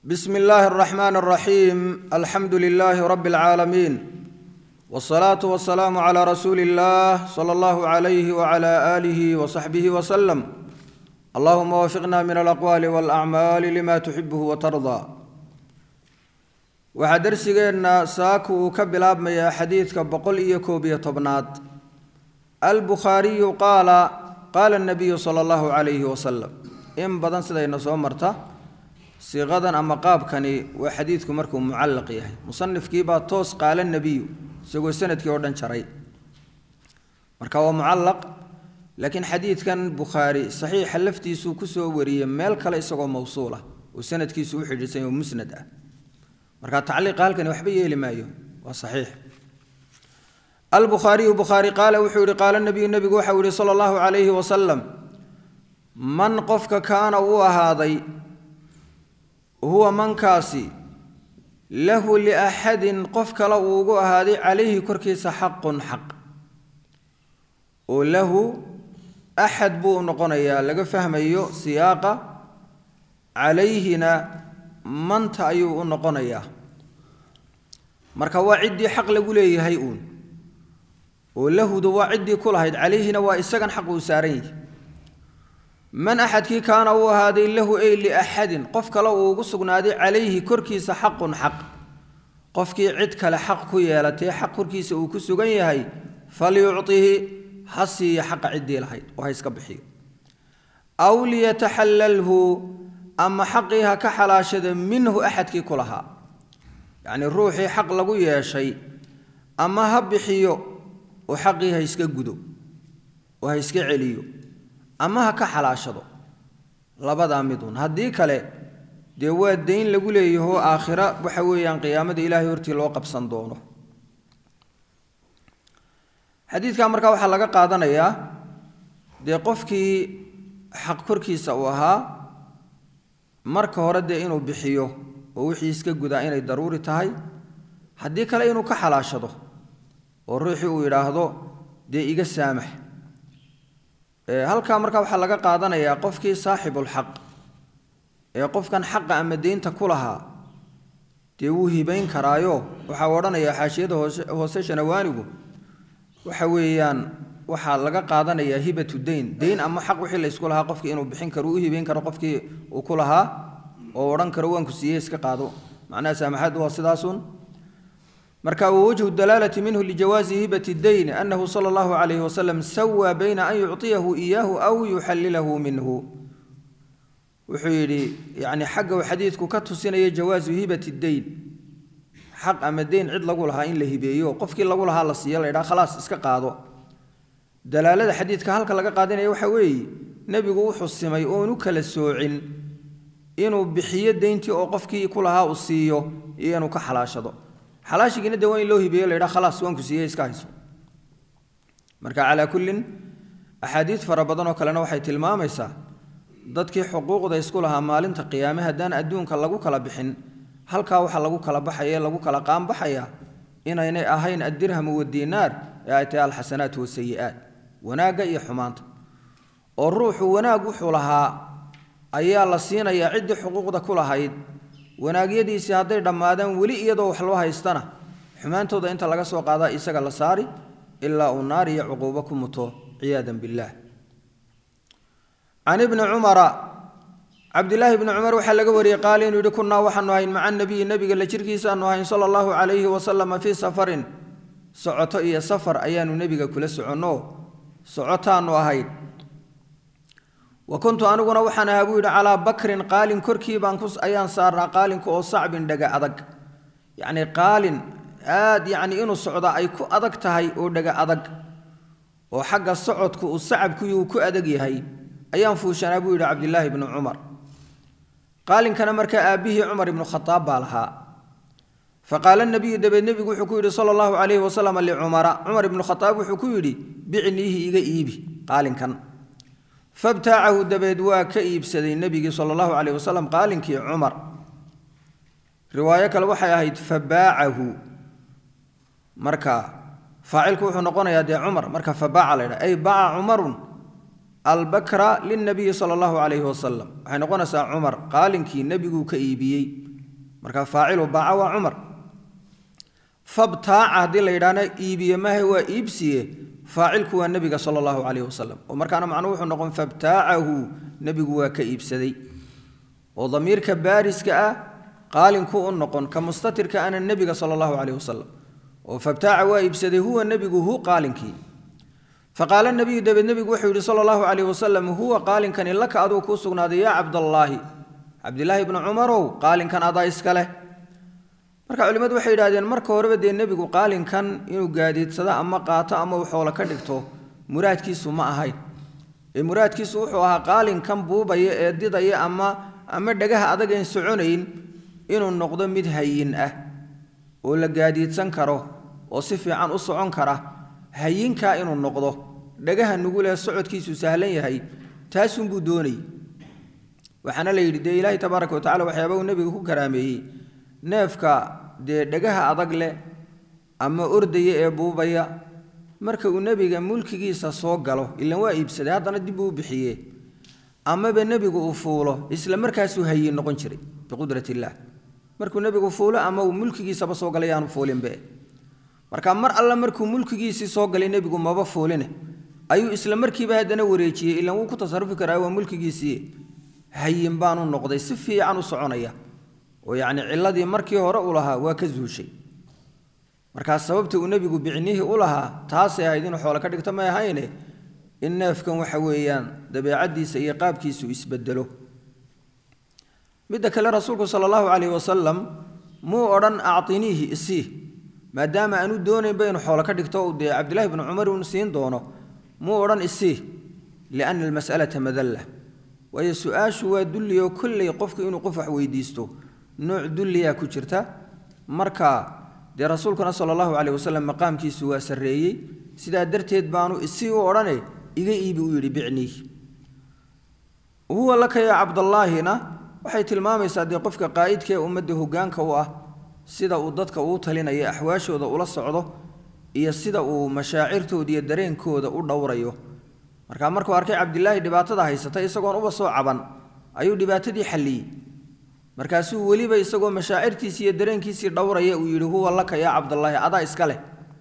بسم الله الرحمن الرحيم الحمد لله رب العالمين والصلاة والسلام على رسول الله صلى الله عليه وعلى آله وصحبه وسلم اللهم وفقنا من الأقوال والأعمال لما تحبه وترضى waxaa darsigeenna saaku uu ka bilaabmayaa xadiidka boqol iyo koob iyo tobnaad albukhaariyu qaala qaala nabiyu sala allahu calayhi wasalam in badan sidayna soo marta siiqadan ama qaabkani waa xadiidku markuu mucallaq yahay musanifkiibaa toos qaala nebiyu isagoo sanadkii oo dhan jaray marka waa mucallaq laakiin xadiidkan bukhaari saxiixa laftiisuu kusoo wariyey meel kale isagoo mawsuul ah oo sanadkiisu u xidhiidsan oo musnad ah marka tacliiqa halkani waxba yeeli maayo waa saxiix albukhaariyu bukhaari qaala wuxuu yihi qaala nabiyu nebigu waxau yihi sala allahu calayhi wasalam man qofka kaana uu ahaaday huwa mankaasi lahu liaxadin qof kale uu ugu ahaaday calayhi korkiisa xaqun xaq oo lahu axad buu noqonayaa laga fahmayo siyaaqa calayhina manta ayuu u noqonayaa marka waa ciddii xaq lagu leeyahay uun oo lahudu waa ciddii ku lahayd calayhina waa isagan xaq uu saaran yahay man axadkii kaana uu ahaaday lahu ey liaxadin qof kale uu ugu sugnaaday calayhi korkiisa xaqun xaq qofkii cid kale xaq ku yeelatee xaq korkiisa uu ku sugan yahay falyucطihi ha siiya xaqa ciddii lahayd oo ha iska bixiyo aw liyataxallalhu ama xaqii ha ka xalaashada minhu axadkii ku lahaa yacnii ruuxii xaq lagu yeeshay ama ha bixiyo oo xaqii ha iska gudo oo ha iska celiyo ama ha ka xalaashado labadaa midun haddii kale dee waa dayn lagu leeyaho aakhira waxa weeyaan qiyaamada ilaahay hortii loo qabsan doono xadiidkaa markaa waxaa laga qaadanayaa dee qofkii xaq korkiisa uu ahaa marka hore dee inuu bixiyo oo wixii iska gudaa inay daruuri tahay haddii kale inuu ka xalaashado oo ruuxii uu yidhaahdo dee iga saamax halkaa markaa waxaa laga qaadanayaa qofkii saaxibulxaq ee qofkan xaqa ama deynta ku lahaa dee wuu hibayn karaayo waxaa odhanayaa xaashiyada hoose shanawaanigu waxa weeyaan waxaa laga qaadanayaa hibatu deyn deyn ama xaq wixii la ysku lahaa qofkii inuu bixin karo u hibayn karo qofkii uu ku lahaa oo odhan karo waanku siiyey iska qaado macnaha saamaxaad waa sidaasun marka wwajhu dalaalati minhu lijawaazi hibati deyn anahu sala allahu calayhi wasalam sawaa bayna an yucطiyahu iyaahu aw yuxallilahu minhu wuxuu yidhi yani xagga uu xadiidku ka tusinaya jawaazu hibati deyn xaq ama deyn cid lagu lahaa in la hibeeyo qofkii lagu lahaa la siiyo la ydhaha khalaas iska qaado dalaalada xadiidka halka laga qaadanaya waxa weeye nebigu wuxuu simay oonu kala soocin inuu bixiyo deyntii oo qofkii ku lahaa uu siiyo iyo inuu ka xalaashado xalaashigiina de waa in loo hibeeyo la ydhaha khalaas waanku siiyey iska hayso marka calaa kullin axaadiid fara badan oo kalena waxay tilmaamaysaa dadkii xuquuqda isku lahaa maalinta qiyaame haddaan adduunka lagu kala bixin halkaa waxa lagu kala baxaya lagu kala qaanbaxaya inaynay ahayn addirhamu wadiinaar ee ay tahay alxasanaat wasayi'aat wanaagga iyo xumaanta oo ruuxu wanaag wuxuu lahaa ayaa la siinayaa ciddii xuquuqda ku lahayd wanaagyadiisii hadday dhammaadaan weli iyadoo wax loo haystana xumaantooda inta laga soo qaadaa isaga la saari ilaa uu naar iyo cuquubo ku muto ciyaadan billaah can ibni cumara cabdilaahi bni cumar waxaa laga wariyey qaala inuu yihi kunnaa waxaanu ahayn maca nabiyi nebiga la jirkiisaanu ahayn sala allahu calayhi wasalama fii safarin socoto iyo safar ayaanu nebiga kula soconno socotaanu ahayn wa kuntu aniguna waxaan ahaa buu yidhi calaa bakrin qaalin korkii baan ayaan saarnaa qaalinka oo sacbin dhaga adag yacnii qaalin aad yacni inuu socda ay ku adag tahay oo dhaga adag oo xagga socodku uu sacabkuyi uu ku adag yahay ayaan fuushanaa buu yidhi cabdilaahi bnu cumar qaalinkana markaa aabbihii cumar ibnu khadaab baa lahaa faqaala nabiyu dabeed nebigu wuxuu ku yidhi sala allahu calayhi wasalam licumara cumar ibnu khadaab wuxuu ku yidhi bicniihi iga iibi qaalinkan fabtaacahu dabeed waa ka iibsaday nebigii sala allahu calayh wasalam qaalinkii cumar riwaayo kale waxay ahayd fabaacahu marka faacilku wuxuu noqonayaa dee cumar marka fabaaca la ydhaha ay baca cumarun albakra lilnabiyi sala allahu calayhi wasalam waxay noqonaysaa cumar qaalinkii nebiguu ka iibiyey marka faacilu baaca waa cumar fabtaaca haddii la yidhaahna iibiye maahe waa iibsiye faacilku waa nebiga sala allahu calayhi wasalam oo markaana macnuhu wuxuu noqon fabtaacahu nebigu waa ka iibsaday oo damiirka baariska ah qaalinku u noqon ka mustatirka ana nebiga sala allahu calayhi wasalam oo fabtaaca waa iibsaday huwa nebigu hu qaalinkii faqaala nebiyu dabeed nebigu wuxuu yidhi sala allahu calayhi wasalam huwa qaalinkani laka aduu kuu sugnaaday yaa cabdallaahi cabdilaahi bnu cumarow qaalinkan adaa iska leh marka culimmadu waxay yidhahdeen marka horeba dee nebigu qaalinkan inuu gaadiidsado ama qaato ama uu xoolo ka dhigto muraadkiisu ma ahayn ee muraadkiisu wuxuu ahaa qaalinkan buubaya ee didaya ama ama dhagaha adag een soconayn inuu noqdo mid hayin ah oo la gaadiidsan karo oo si fiican u socon kara hayinkaa inuu noqdo dhagaha nugulee socodkiisu sahlan yahay taasunbuu doonayy waxaana la yidhi dee ilaahay tabaaraka wa tacala waxyaaba uu nebiga ku karaameeyey neefka dee dhagaha adag leh ama ordaya ee buubaya marka uu nebiga mulkigiisa soo galo ilan waa iibsaday haddana dib uu u bixiye amaba nebigu uu fuulo isla markaasuu hayin noqon jiray biqudrat illaah markuu nebigu fuulo ama uu mulkigiisaba soo galay yaanu fuulinbe marka mar alle markuu mulkigiisii soo galay nebigu maba fuuline ayuu isla markiiba haddana wareejiyey ilan wuu ku tasarufi karaa waa mulkigiisii hayin baanu noqday si fiican u soconaya oo yacni ciladii markii hore u lahaa waa ka zuushay markaa sababta uu nebigu bicnihii u lahaa taasay ahayd inuu xoolo ka dhigto may ahayne in neefkan waxa weeyaan dabeecaddiisa iyo qaabkiisu isbedelo midda kale rasuulku sala allahu calayhi wasalam muu odhan actiniihi isii maadaama aanu doonaynba inuu xoolo ka dhigto uu dee cabdillahi bnu cumar uun siin doono muu odhan isii lianna almas'alata madalla waayo su-aashu waa dulliyo kolley qofku inuu qof wax weydiisto nooc dulliyaa ku jirta marka dee rasuulkuna sala allahu caleyh wasalam maqaamkiisu waa sarreeyey sidaa darteed baanu isii u odhane iga iibi u yidhi bicnii huwa laka yaa cabdallaahina waxay tilmaamaysaa dee qofka qaa'idka ee ummadda hoggaanka u ah sida uu dadka uu talinaya axwaashooda ula socdo iyo sida uu mashaacirtooda iyo dareenkooda u dhowrayo markaa markuu arkay cabdilaahi dhibaatada haysata isagoon uba soo caban ayuu dhibaatadii xalliyey markaasuu weliba isagoo mashaacirtiisii iyo dareenkiisii dhowraya uu yidhi huwa laka yaa cabdallaahi adaa iska leh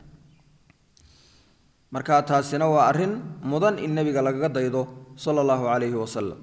markaa taasina waa arrin mudan in nebiga lagaga daydo sala allahu calayhi wasalam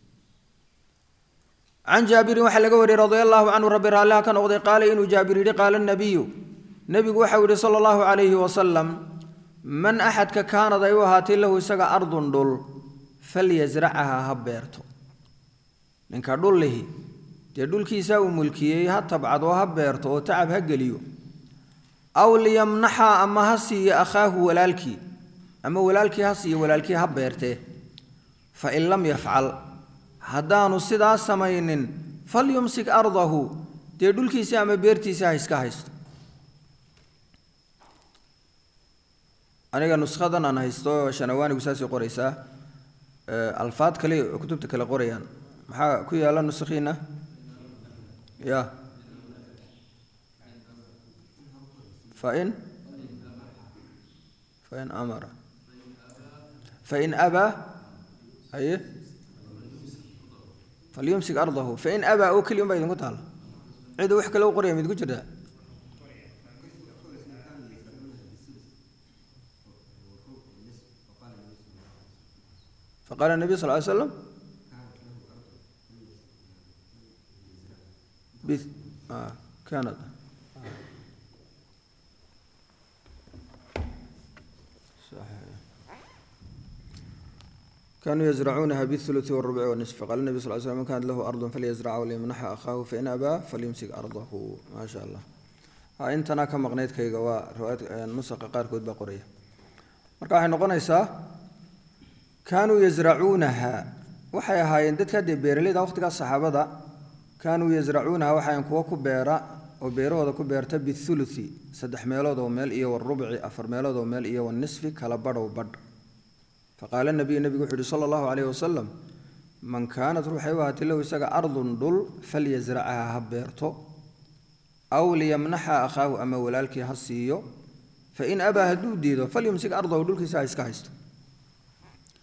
can jaabirin waxaa laga wariyey radia allahu canhu rabbi raalliha ka noqday qaala inuu jaabir yidhi qaala nabiyu nebigu waxau yidhi sala allahu calayhi wasalam man axadka kaanad ay u ahaatay lahu isaga ardun dhul falyasracaha ha beerto ninka dhul lihi dee dhulkiisaa uu mulkiyey ha tabcad oo ha beerto oo tacab ha geliyo aw liyamnaxa ama ha siiyo akhaahu walaalkii ama walaalkii ha siiyo walaalkii ha beertee fa in lam yafcal haddaanu sidaa samaynin falyumsik ardahu dee dhulkiisii ama beertiisii ha iska haysto aniga nuskhadan aan haysto shanawaanigu saasay qoraysaa alfaad kale oo kutubta kale qorayaan maxaa ku yaala nuskhiina ya fain fain amara fain abaa haye falyumsik ardahu fain abaa oo keliya un baa idinku taala cida wax kale u qoraya ma idinku jirtaa فقال النبي صلى الله عليه وسلم بث... آه. كانت صحيح كانوا يزرعونها بالثلث والربع والنصف فقال النبي صلى الله عليه وسلم من كان له أرض فليزرعها وليمنح أخاه فإن أبى فليمسك أرضه ما شاء الله ها انتنا كما قنيت كي قوا روايات نسق قاركود بقرية marka waxay noqonaysaa kaanuu yasracuunaha waxay ahaayeen dadka dee beeralayda waqtigaas saxaabada kaanuu yasracuunaha waxayn kuwa ku beera oo beerahooda ku beerta bithuluthi saddex meelood oo meel iyo warubci afar meelood oo meel iyo wanisfi kala badhow badh faqaala nabiyu nebigu wuxuu yihi sala allahu calayhi wasalam man kaanat ruuxay u ahaatay lahu isaga ardun dhul falyasracaha ha beerto aw liyamnaxa akhaahu ama walaalkii ha siiyo fain abaa hadduu diido falyumsik ardahu dhulkiisa ha iska haysto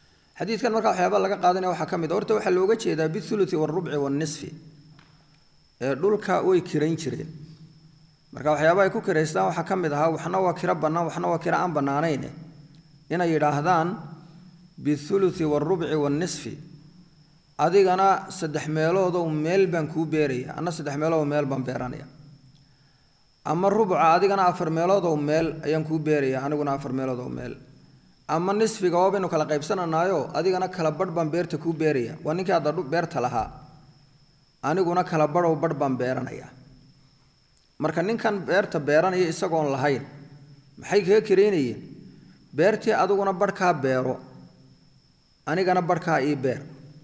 xadiidkan markaa waxyaaba laga qaadanaya waxaa ka mid horta waxaa looga jeedaa bithuluthi waalrubci waalnisfi ee dhulka way kirayn jireen marka waxyaaba ay ku kiraystaan waxaa ka mid ahaa waxna waa kiro bannaan waxna waa kiro aan bannaanayne inay yidhaahdaan bithuluthi waalrubci waalnisfi adigana saddex meeloodow meel baan kuu beeraya anna saddex meeloodow meel baan beeranaya ama rubca adigana afar meeloodow meel ayaan kuu beeraya aniguna afar meeloodow meel ama nisfiga waa baynu kala qaybsananaayo adigana kala badh baan beerta kuu beeraya waa ninkii hadda beerta lahaa aniguna kala badhow badh baan beeranaya marka ninkan beerta beeranaya isagoon lahayn maxay kaga karaynayeen beertii adiguna badhkaa beero anigana badhkaa ii beer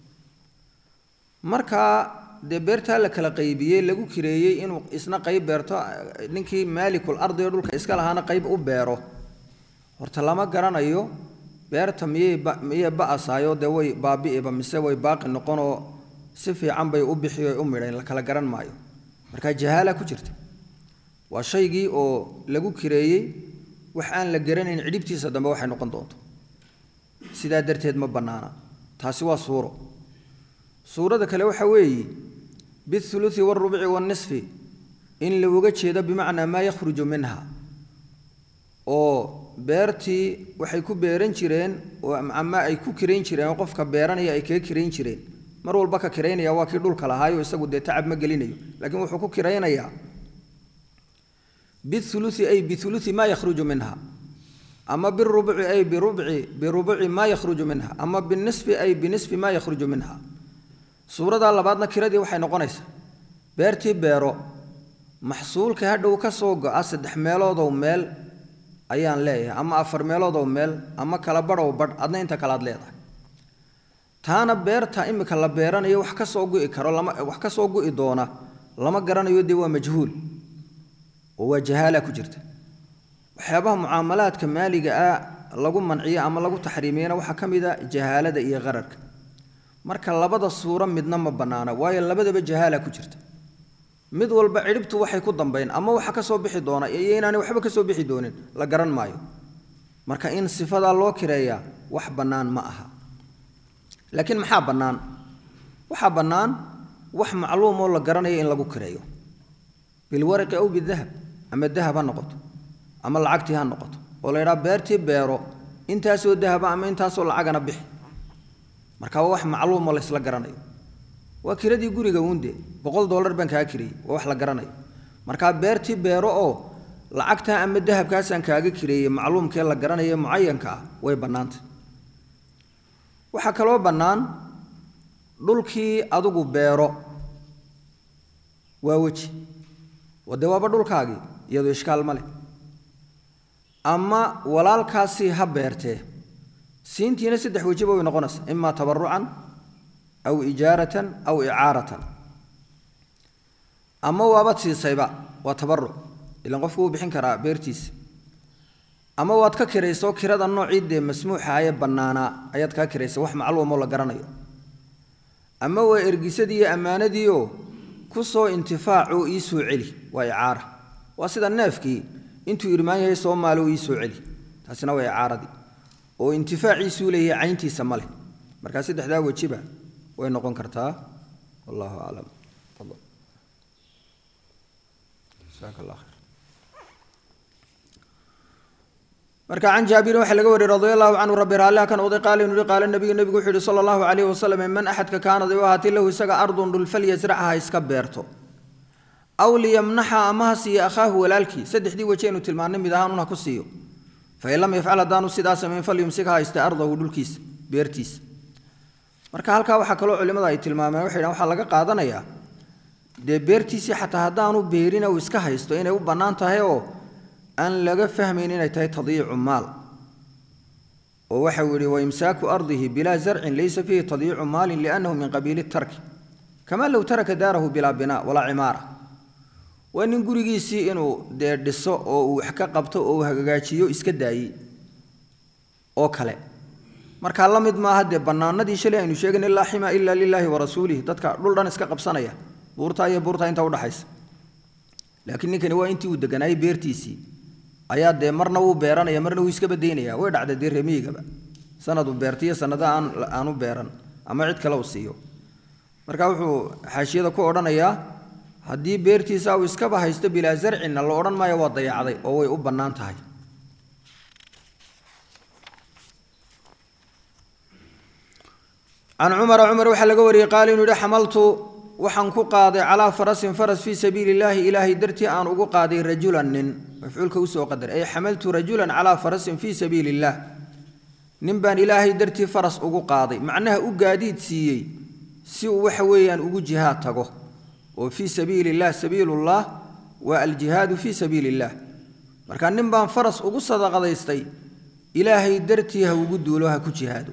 markaa dee beertaa la kala qaybiyey lagu kireeyey inuu isna qayb beerto ninkii maalikul ardiga dhulka iska lahaana qayb u beero horta lama garanayo beerta miyay miyay ba'asaayo dee way baabi'iba mise way baaqi noqonoo si fiican bay u bixi o u midhayn la kala garan maayo markaa jahaala ku jirta waa shaygii oo lagu kireeyey wax aan la garanayn cidhibtiisa dambe waxay noqon doonto sidaa darteed ma bannaana taasi waa suuro suurada kale waxa weeye bithuluthi waalrubci waalnisfi in looga jeedo bimacnaa maa yakhruju minha oo beertii waxay ku beeran jireen ama ay ku kirayn jireen oo qofka beeranaya ay kaga kirayn jireen mar walba ka kiraynaya waa kii dhulka lahaayo isagu dee tacab ma gelinayo laakiin wuxuu ku kiraynayaa bithuluthi ay bithuluthi maa yakhruju minha ama birubci ay birubci birubci maa yakhruju minha ama binisfi ay binisfi maa yakhruju minha suuradaa labaadna kiradii waxay noqonaysaa beertii beero maxsuulka hadhow ka soo go-a saddex meeloodow meel ayaan leeyahay ama afar meeloodow meel ama kala badhow badh adna inta kale aad leedahay taana beerta imika la beeranayo wax ka soo gu'i karo lama wax ka soo gu'i doona lama garanayo dee waa majhuul oo waa jahaala ku jirta waxyaabaha mucaamalaadka maaliga ah lagu manciyo ama lagu taxriimiyana waxaa ka mid a jahaalada iyo qararka marka labada suuro midna ma bannaana waayo labadaba jahaala ku jirta mid walba cidhibtu waxay ku dambayn ama waxa ka soo bixi doona iyo inaanay waxba ka soo bixi doonin la garan maayo marka in sifadaa loo kireeyaa wax bannaan ma aha laakiin maxaa bannaan waxaa bannaan wax macluum oo la garanayo in lagu kireeyo bilwaraqi aw bidahab ama dahab ha noqoto ama lacagtii ha noqoto oo la yidhaha beertii beero intaasoo dahaba ama intaasoo lacagana bixi marka waa wax macluumo laysla garanayo waa kiradii guriga uunde boqol dollar baan kaa kiriyey waa wax la garanayo markaa beertii beero oo lacagtaa ama dahabkaasaan kaaga kireeyey macluumkee la garanayo mucayanka ah way bannaantay waxaa kaloo bannaan dhulkii adigu beero waa weji wade waaba dhulkaagii iyadoo ishkaal ma leh ama walaalkaasii ha beertee siintiina saddex wejiba way noqonaysaa imaa tabarucan aw ijaaratan aw icaaratan ama waabad siisayba waa tabaruc ilan qofku wuu bixin karaa beertiisa ama waad ka kirayso kirada noocii dee masmuuxa ee bannaanaa ayaad kaa kiraysa wax macluumoo la garanayo ama waa ergisadii iyo ammaanadiioo ku soo intifaacoo ii soo celi waa icaara waa sida neefkii intuu irmaan yahay soomaali oo ii soo celi taasina waa icaaradii oo intifaaciisuu leeyahay cayntiisa ma leh markaa saddexdaa wejiba way noqon kartaa wallahu aclam fadal jazaaka allah khayr marka can jaabirin waxaa laga wariyey radi allahu canhu rabbi raalliha kan oday qaala inuu yihi qaala nabiyu nebigu wuxuu yihi sala allahu calayhi wasalam man axadka kaanad u ahaatay lahu isaga ardun dhul falyasracha ha iska beerto aw liyamnaxa ama ha siiyo akhaahu walaalkii saddexdii weji aynu tilmaannay mid ahaan un ha ku siiyo fain lam yafcal haddaanu sidaa samayn falyumsik ha hayste ardahu dhulkiisa beertiisa marka halkaa waxaa kaloo culimmada ay tilmaameen waxay dhahan waxaa laga qaadanayaa dee beertiisii xataa haddaanu beerin uu iska haysto inay u bannaan tahay oo aan laga fahmayn inay tahay tadyiicu maal oo waxau yidhi waimsaaku ardihi bilaa zarcin laysa fiihi tadyiicu maalin liannahu min qabiili tarki kamaa low taraka daarahu bilaa binaa walaa cimaara waa nin gurigiisii inuu dee dhiso oo uu wax ka qabto oo uu hagaajiyo iska daayey oo kale markaa la mid maaha dee bannaanadii shalay aynu sheegayn laa xima ila lilaahi wa rasuulihi dadka dhul dhan iska qabsanaya buurtaa iyo buurtaa inta udhaxaysa laakiin ninkani waa intii uu deganaayey beertiisii ayaa dee marna wuu beeranaya marna wuu iska badaynaya way dhacday dee remiyigaba sanadu beertiyo sanada aan aanu beeran ama cid kale uu siiyo marka wuxuu xaashiyada ku odhanayaa haddii beertiisa uu iskaba haysto bilaa zarcinna la odhan maayo waa dayacday oo way u bannaan tahay can cumara cumar waxaa laga wariyey qaal inuu yihi xamaltu waxaan ku qaaday calaa farasin faras fii sabiili illaahi ilaahay dartii aan ugu qaaday rajulan nin mafcuulka usoo qadar ay xamaltu rajulan calaa farasin fii sabiili illaah nin baan ilaahay dartii faras ugu qaaday macnaha u gaadiid siiyey si uu waxa weeyaan ugu jihaad tago oo fii sabiili illah sabiilullah waa aljihaadu fii sabiili illaah marka nin baan faras ugu sadaqadaystay ilaahay dartii ha ugu duulo ha ku jihaado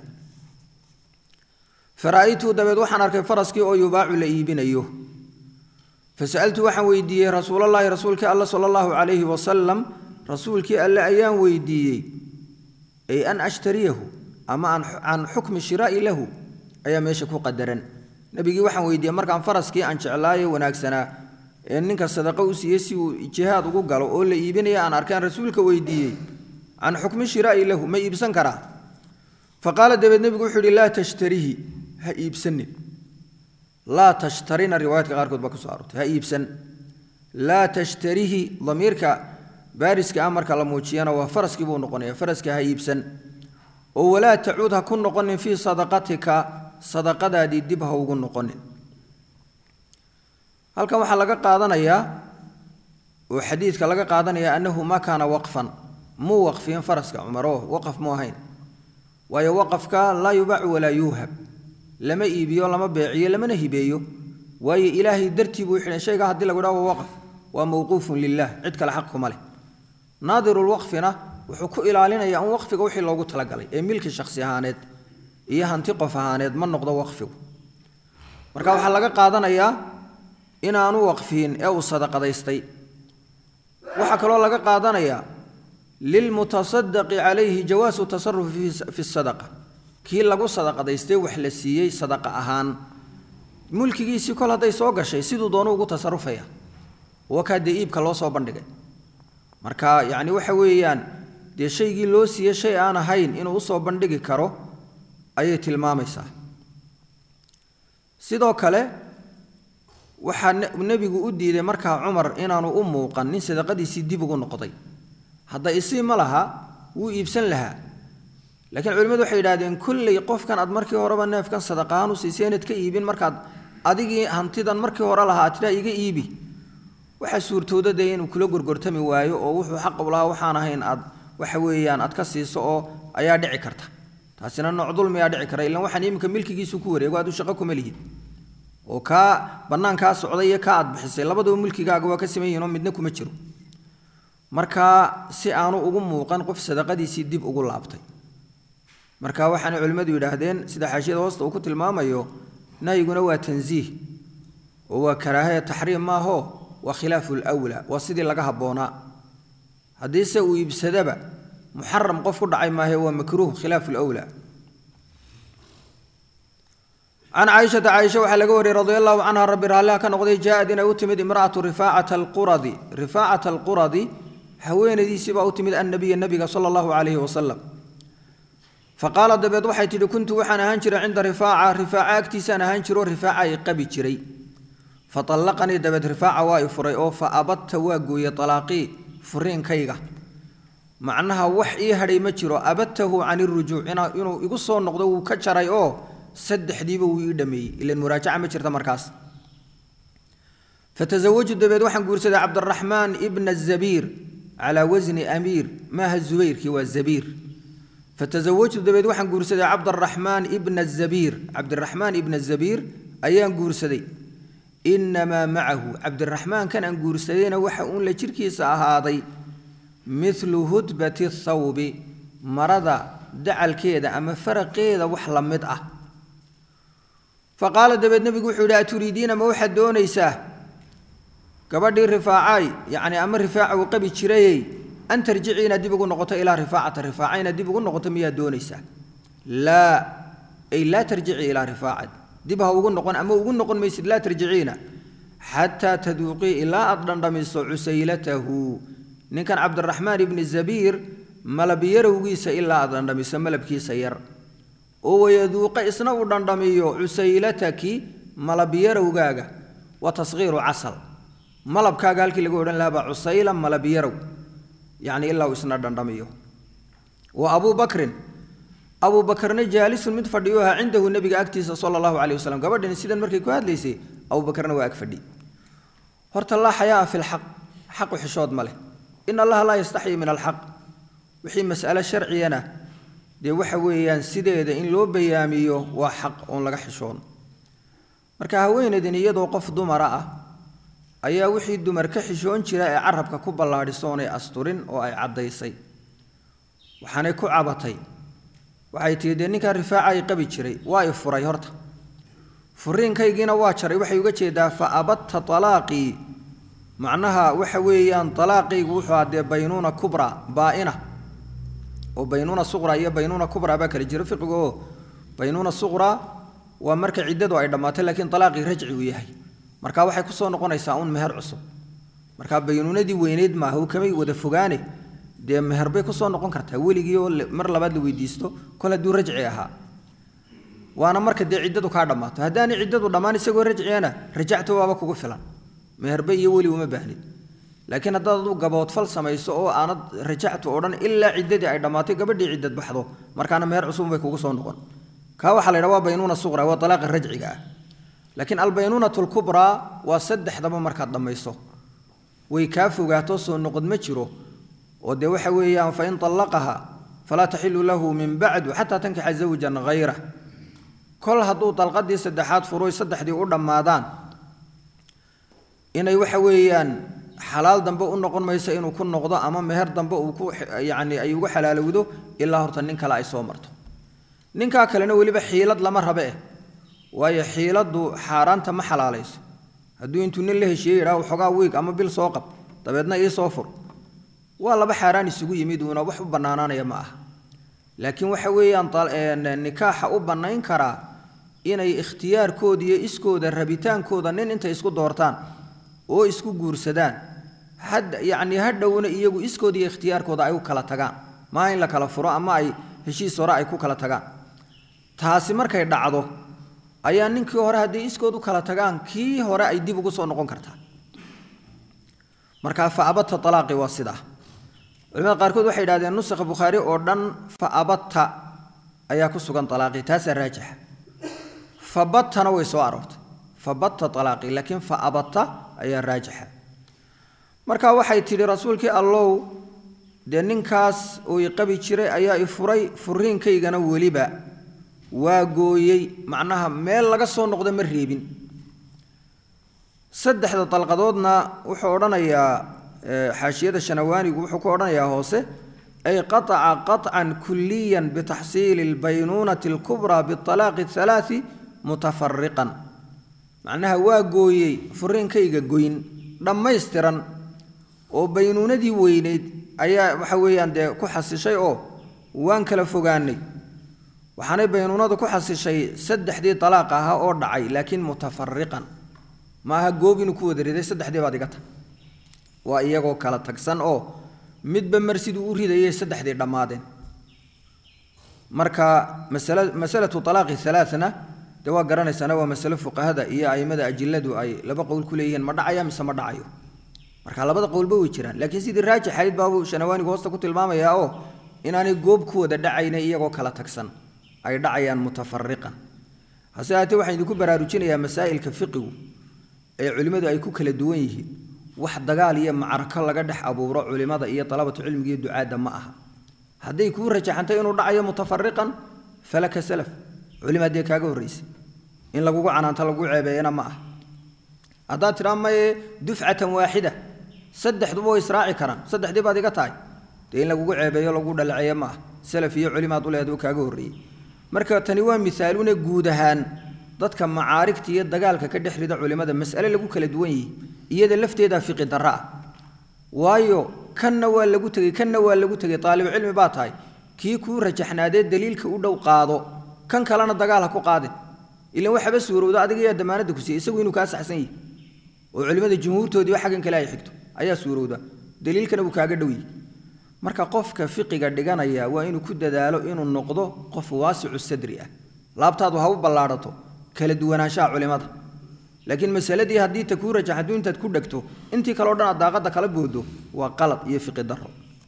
fara'aytu dabeed waxaan arkay faraskii oo yubaacu la iibinayo fasa'altu waxaan weydiiyey rasuulallaahi rasuulkii alle sala allahu calayhi wasalam rasuulkii alle ayaan weydiiyey ay an ashtariyahu ama can xukmi shiraa'i lahu ayaa meesha ku qadaran nebigii waxaan weydiiyey markaan faraskii aan jeclaaye wanaagsanaa ee ninka sadaqo u siiyey si uu jihaad ugu galo oo la iibinaya aan arkaan rasuulka weydiiyey can xukmi shiraa'i lahu ma iibsan karaa faqaala dabeed nebigu wuxuu yidhi laa tashtarihi ha iibsanin laa tashtarina riwaayaadka qaarkood baa ku soo aroortay ha iibsan laa tashtarihi damiirka baariska ah marka la muujiyana waa faraskii buu noqonaya faraska ha iibsan oo walaa tacuud ha ku noqonin fii sadaqatika sadaqadaadii dib ha ugu noqonin halkan waxaa laga qaadanayaa oo xadiidka laga qaadanaya annahu ma kaana waqfan muu waqfiyin faraska cumaro waqaf mu ahayn waayo waqafka laa yubaacu walaa yuuhab lama iibiyo lama beeciyo lamana hibeeyo waayo ilaahay dartii buu xidhan shayga haddii lagu dhaha waa waqaf waa mawquufun lilah cid kale xaq kuma leh naadirulwaqfina wuxuu ku ilaalinayaa un waqfiga wixii loogu talagalay ee milki shakhsi ahaaneed iyo hanti qof ahaaneed ma noqdo waqfigu marka waxaa laga qaadanayaa inaanu waqfiyin ee uu sadaqadaystay waxaa kaloo laga qaadanayaa lilmutasadaqi calayhi jawaasu tasarufi fi sadaqa kii lagu sadaqadaystay wax la siiyey sadaqa ahaan mulkigiisii kol hadday soo gashay siduu doonu ugu tasarufaya wakaa dee iibka loo soo bandhigay marka yacni waxa weeyaan dee shaygii loo siiyey shay aan ahayn inuu usoo bandhigi karo ayay tilmaamaysaa sidoo kale waxaa nebigu u diiday markaa cumar inaanu u muuqan nin sadaqadiisii dib ugu noqday hadda isii ma laha wuu iibsan lahaa laakiin culimmadu waxay yidhahdeen kolley qofkan aad markii horeba neefkan sadaqahaan u siisay inaad ka iibin markaad adigii hantidan markii hore lahaa tidhaa iga iibi waxaa suurtooda dee inuu kula gorgortami waayo oo wuxuu xaq u lahaa waxaan ahayn aad waxa weeyaan aad ka siiso oo ayaa dhici karta taasina nooc dulmiyaa dhici kara ilaan waxaan iminka milkigiisu ku wareego aad u shaqo kuma lihid oo kaa bannaankaa socday iyo kaa aad bixisay labaduba mulkigaaga waa ka siman yihin oo midna kuma jiro marka si aanu ugu muuqan qof sadaqadiisii dib ugu laabtay marka waxaana culimmadu yidhaahdeen sida xaashiyada hoosta uu ku tilmaamayo nahyiguna waa tansiih oo waa karaahaya taxriim maaho waa khilaafu lwlaa waa sidii laga habboonaa haddiise uu iibsadaba muxaram qof ku dhacay maahe waa makruuh khilaafu lwlaa can caaishata caaisha waxaa laga wariyey radi allahu canha rabbi raalliha ka noqday jaa-ad inay u timid imra'atu rifaacata alquradi rifaacata alquradi haweenaydiisii baa u timid annabiya nabiga sala allahu calayhi wasalam faqaala dabeed waxay tidhi kuntu waxaan ahaan jiray cinda rifaaca rifaaca agtiisaan ahaan jiro rifaaca ay qabi jiray faallaqanii dabeed rifaaca waa i furay oo fa abadta waa gooyey alaaqii furiinkayga macnaha wax ii hadhay ma jiro abadtahu can irujuuc inuu igu soo noqdo wuu ka jaray oo saddexdiiba wuu ii dhameeyey ilan muraajaca ma jirta markaas fatasawaju dabeed waxaan guursaday cabdiraxmaan ibna zabiir calaa wasni amiir maaha zubayrkii waa zabiir fatasawajtu dabeed waxaan guursaday cabdaraxmaan ibna zabiir cabdiraxmaan ibna zabiir ayaan guursaday inamaa macahu cabdiraxmaankan aan guursadayna waxa uun la jirkiisa ahaaday milu hudbati thawbi marada dacalkeeda ama faraqeeda wax la mid ah faqaala dabeed nebigu wuxuu yidhi aturiidiina ma waxaad doonaysaa gabadhii rifaacay yacni ama rifaaca uu qabi jirayey an tarjici inaad dib ugu noqoto ilaa rifaacata rifaaca inaad dib ugu noqoto miyaad doonaysaa laa ay laa tarjici ilaa rifaacad dib ha ugu noqon ama ugu noqon maysid laa tarjiciina xataa taduuqii ilaa aad dhandhamiso cusaylatahu ninkan cabdiraxmaan ibni zabiir malabyarawgiisa ilaa aad dhandhamiso malabkiisa yar oo wayaduuqa isna uu dhandhamiyo cusaylataki malabyarawgaaga wa tasqiiru casal malabkaaga halkii lagu odhan lahaa baa cusayla malabyarow yacni ilaa uu isna dhandhamiyo wa abuu bakrin abuu bakarna jaalisun mid fadhiyo ahaa cindahu nebiga agtiisa sala allahu caleyh wasalam gabadhani sidan markay ku hadlaysay abuu bakarna waa ag fadhi horta laa xayaaa fi lxaq xaqu xishood ma leh in allaha laa yastaxyi min alxaq wixii mas'alo sharciyana dee waxa weeyaan sideeda in loo bayaamiyo waa xaq oon laga xishoon marka haweenaydin iyadoo qof dumara ah ayaa wixii dumar ka xishoon jira ee carabka ku ballaadhisoonay asturin oo ay caddaysay waxaanay ku cabatay waxay tihi dee ninkaa rifaaca ay qabi jiray waa i furay horta furiinkaygiina waa jaray waxay uga jeedaa fa abatta talaaqii macnaha waxa weeyaan talaaqaygu wuxuu haa dee baynuuna kubra baa'ina oo baynuuna suqra iyo baynuuna kubra baa kala jira fiqiga oo baynuuna suqra waa marka ciddadu ay dhammaatay laakiin talaaqii rajci uu yahay marka waxay ku soo noqonaysaa un meher cusub marka baynuunadii weyneyd maaha uu kamay wada fogaane dee meher bay ku soo noqon kartaa weligii oo mar labaad la weydiisto kol hadduu rajci ahaa waana marka dee ciddadu kaa dhammaato haddaanay ciddadu dhammaan isagoo rajciyana rajacto waaba kugu filan meherbe iyo weli uma baahnid laakiin haddaad adu gaboodfal samayso oo aanad rajactu odhan ilaa ciddadii ay dhammaatay gabadhii ciddad baxdo markaana meher cusub bay kugu soo noqon kaa waxaa la yidhaha waa baynuuna suqra waa talaaqa rajciga ah laakiin albaynuunatu lkubraa waa saddexdaba markaad dhammayso way kaa fogaato soo noqod ma jiro oo dee waxa weeyaan fain allaqaha falaa taxilu lahu min bacdu xataa tankixa zawjan hayrah kol hadduu dalqadii saddexaad furoy saddexdii u dhammaadaan inay waxa weeyaan xalaal dambe u noqon mayso inuu ku noqdo ama meher dambe uu ku yacni ay ugu xalaalowdo ilaa horta nin kale ay soo marto ninkaa kalena weliba xiilad lama rabe eh waayo xiiladdu xaaraanta ma xalaalayso hadduu intuu nin la heshiiyey yidhaha waxoogaa wiig ama bil soo qab dabeedna ii soo fur waa laba xaaraan isugu yimid uuna wax u bannaanaanaya ma aha laakiin waxa weeyaan nikaaxa u bannayn karaa inay ikhtiyaarkooda iyo iskooda rabitaankooda nin intay isku doortaan oo isku guursadaan had yacni hadhowna iyagu iskooda iyo ikhtiyaarkooda ay u kala tagaan maa in la kala furo ama ay heshiis hore ay ku kala tagaan taasi markay dhacdo ayaa ninkii hore hadday iskood u kala tagaan kii hore ay dib ugu soo noqon kartaa markaa fa abatta alaaqi waa sidaa culimada qaarkood waxay yidhahdeen nusakha bukhaari oo dhan fa abatta ayaa ku sugan alaaqi taasaa raajixa fa battana way soo aroortay fa batta alaaqi laakiin fa abatta ayaa raajixa marka waxay tidhi rasuulkii allow dee ninkaas uu i qabi jiray ayaa i furay furiinkaygana weliba waa gooyey macnaha meel laga soo noqda ma reebin saddexda dalqadoodna wuxuu odhanayaa xaashiyada shanawaanigu wuxuu ku odhanayaa hoose ay qataca qaطcan kuliyan bitaxsiili اlbaynuunati اlkubraa biطalaaqi اhalaai mutafariqan macnaha waa gooyey furiinkayga goyn dhammaystiran oo baynuunadii weyneyd ayaa waxa weeyaan dee ku xasishay oo waan kala fogaanay waxaanay baynuunadu ku xasishay saddexdii alaaq ahaa oo dhacay laakiin mutafariqan ma aha goob inuu ku wada riday saddexdii baad iga tag waa iyagoo kala tagsan oo midba mar siduu u ridayay saddexdii dhammaadeen marka masala masalatu alaaqi alaaana dee waa garanaysaana waa masalo fuqahada iyo aimada ajiladu ay laba qowl ku leeyihiin ma dhacaya mise ma dhacayo marka labada qowlba way jiraan laakiin sidii raajixayd baabuu shanawaanigu hoosta ku tilmaamayaa oo inaanay goob ku wada dhacayna iyagoo kala tagsan ay dhacayaan mutafariqan hase haatee waxaan idinku baraarujinayaa masaa'ilka fiqigu ee culimmadu ay ku kala duwan yihiin wax dagaal iyo macrako laga dhex abuuro culimmada iyo dalabatu cilmiga iyo ducaadda ma aha hadday kuu rajaxantay inuu dhacayo mutafariqan falaka salaf culima haddee kaaga horraysay in lagugu canaanto lagu ceebeeyana ma aha haddaad tidhaa maye dufcatan waaxida saddexduba way israaci karaan saddexdii baad iga tahay dee in lagugu ceebeeyo lagu dhalaceeyo ma aha salaf iyo culimaad u leedu kaaga horreeyey marka tani waa misaalune guud ahaan dadka macaarigta iyo dagaalka ka dhex rida culimmada mas'ale lagu kala duwan yihi iyada lafteedaa fiqi darra ah waayo kanna waa lagu tegey kanna waa lagu tegey taalibu cilmi baa tahay kii kuu rajaxnaadee daliilka u dhow qaado kan kalena dagaal ha ku qaadin ilan waxaba suurowda adiga yaa damaanadda ku siiyey isagu inuu kaa saxsan yihi oo culimmada jumhuurtoodiiba xaggan kale ay xigto ayaa suurowda daliilkana uu kaaga dhow yihi marka qofka fiqiga dhiganaya waa inuu ku dadaalo inuu noqdo qof waasicu sadri ah laabtaadu ha u ballaadhato kala duwanaanshaha culimmada laakiin masaladii haddii ta kuu rajaxadu intaad ku dhegto intii kaleo dhan aad daaqadda kala boodo waa qalad iyo fiqi daro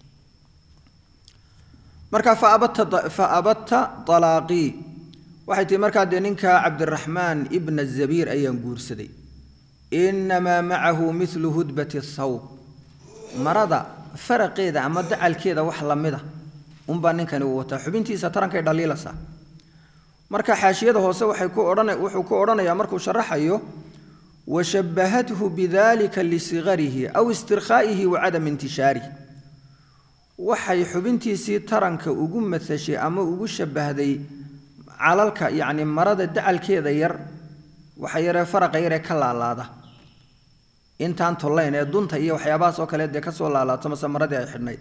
marka fa abadta alaaqii waxay tihi markaa dee ninka cabdiraxmaan ibna zabiir ayaan guursaday inamaa macahu milu hudbati thawb marada faraqeeda ama dacalkeeda wax lamida unbaa ninkani uu wataa xubintiisa tarankay dhaliilaysaa marka xaashiyada hoose waxay ku odhan wuxuu ku odhanayaa markuu sharaxayo washabbahathu bidalika lisigarihi aw istirkhaa'ihi wa cadami intishaarihi waxay xubintiisii taranka ugu matashay ama ugu shabbahday calalka yacni marada dacalkeeda yar waxa yaree faraqa yaree ka laalaada intaan tollayn ee dunta iyo waxyaabahaas oo kale dee kasoo laalaato mase maradii ay xidhnayd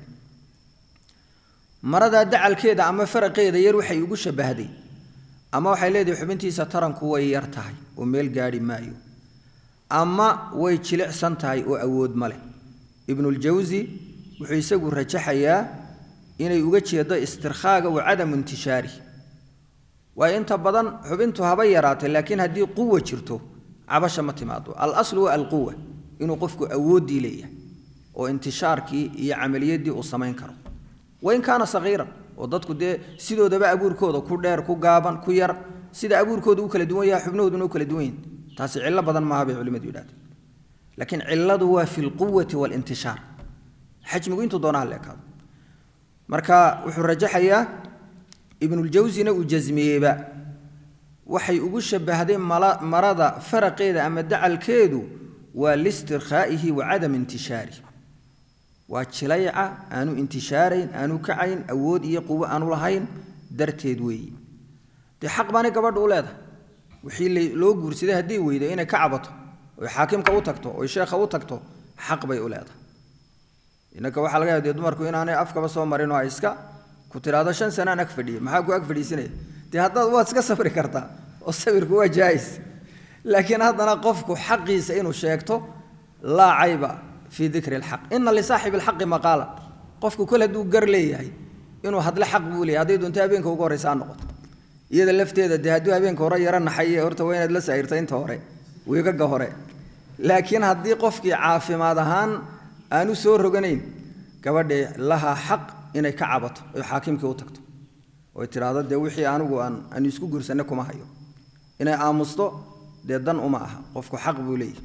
maradaa dacalkeeda ama faraqeeda yar waxay ugu shabbahday ama waxay leedahay xubintiisa taranku way yar tahay oo meel gaadhi maayo ama way jilicsan tahay oo awood ma leh ibnuljawsi wuxuu isagu rajaxayaa inay uga jeedo istirkhaaga wa cadamu intishaari waayo inta badan xubintu haba yaraatay laakiin haddii quwa jirto cabasha ma timaado alaslu waa alquwa inuu qofku awooddii leeyahay oo intishaarkii iyo camaliyadii uu samayn karo wain kaana sagiiran oo dadku dee sidoodaba abuurkooda ku dheer ku gaaban ku yar sida abuurkooda u kala duwan yaha xubnahooduna u kala duwan yihin taasi cillo badan maaha bay culimadu yidhahdeen laakiin cilladu waa fi lquwati waalintishaar xajmigu intuu doonaha leekaado marka wuxuu rajaxayaa ibnuljawsina uu jasmiyeyba waxay ugu shabbahday marada faraqeeda ama dacalkeedu waa listirkhaa'ihi wa cadam intishaarih waa jilayca aanu intishaarayn aanu kacayn awood iyo quwo aanu lahayn darteed weeyi dee xaq baanay gabadha u leedahay wixii loo guursaday haddii weydo inay ka cabato oy xaakimka u tagto oy sheekha u tagto xaq bay u leedahay innaka waxaa laga yaaba dee dumarku inaanay afkaba soo marin oo ay iska ku tidhaahdo shan sanaan ag fadhiya maxaa ku ag fadhiisanaya dee haddaad waad iska sabri kartaa oo sabirku waa jaa'is laakiin haddana qofku xaqiisa inuu sheegto laa cayba fii dikri alxaq ina lisaaxibi alxaqi maqaala qofku kol hadduu gar leeyahay inuu hadle xaq buu leeyahay hadday doonto habeenka ugu horreysa ha noqoto iyada lafteeda dee hadduu habeenka hore yaro naxaye horta waa inaad la saa'irta inta hore wiigaga hore laakiin haddii qofkii caafimaad ahaan aanu soo roganayn gabadhii lahaa xaq inay ka cabato oy xaakimkii u tagto oy tidhaahdo dee wixii anigu aan aanu isku guursanne kuma hayo inay aamusto dee dan uma aha qofku xaq buu leeyahay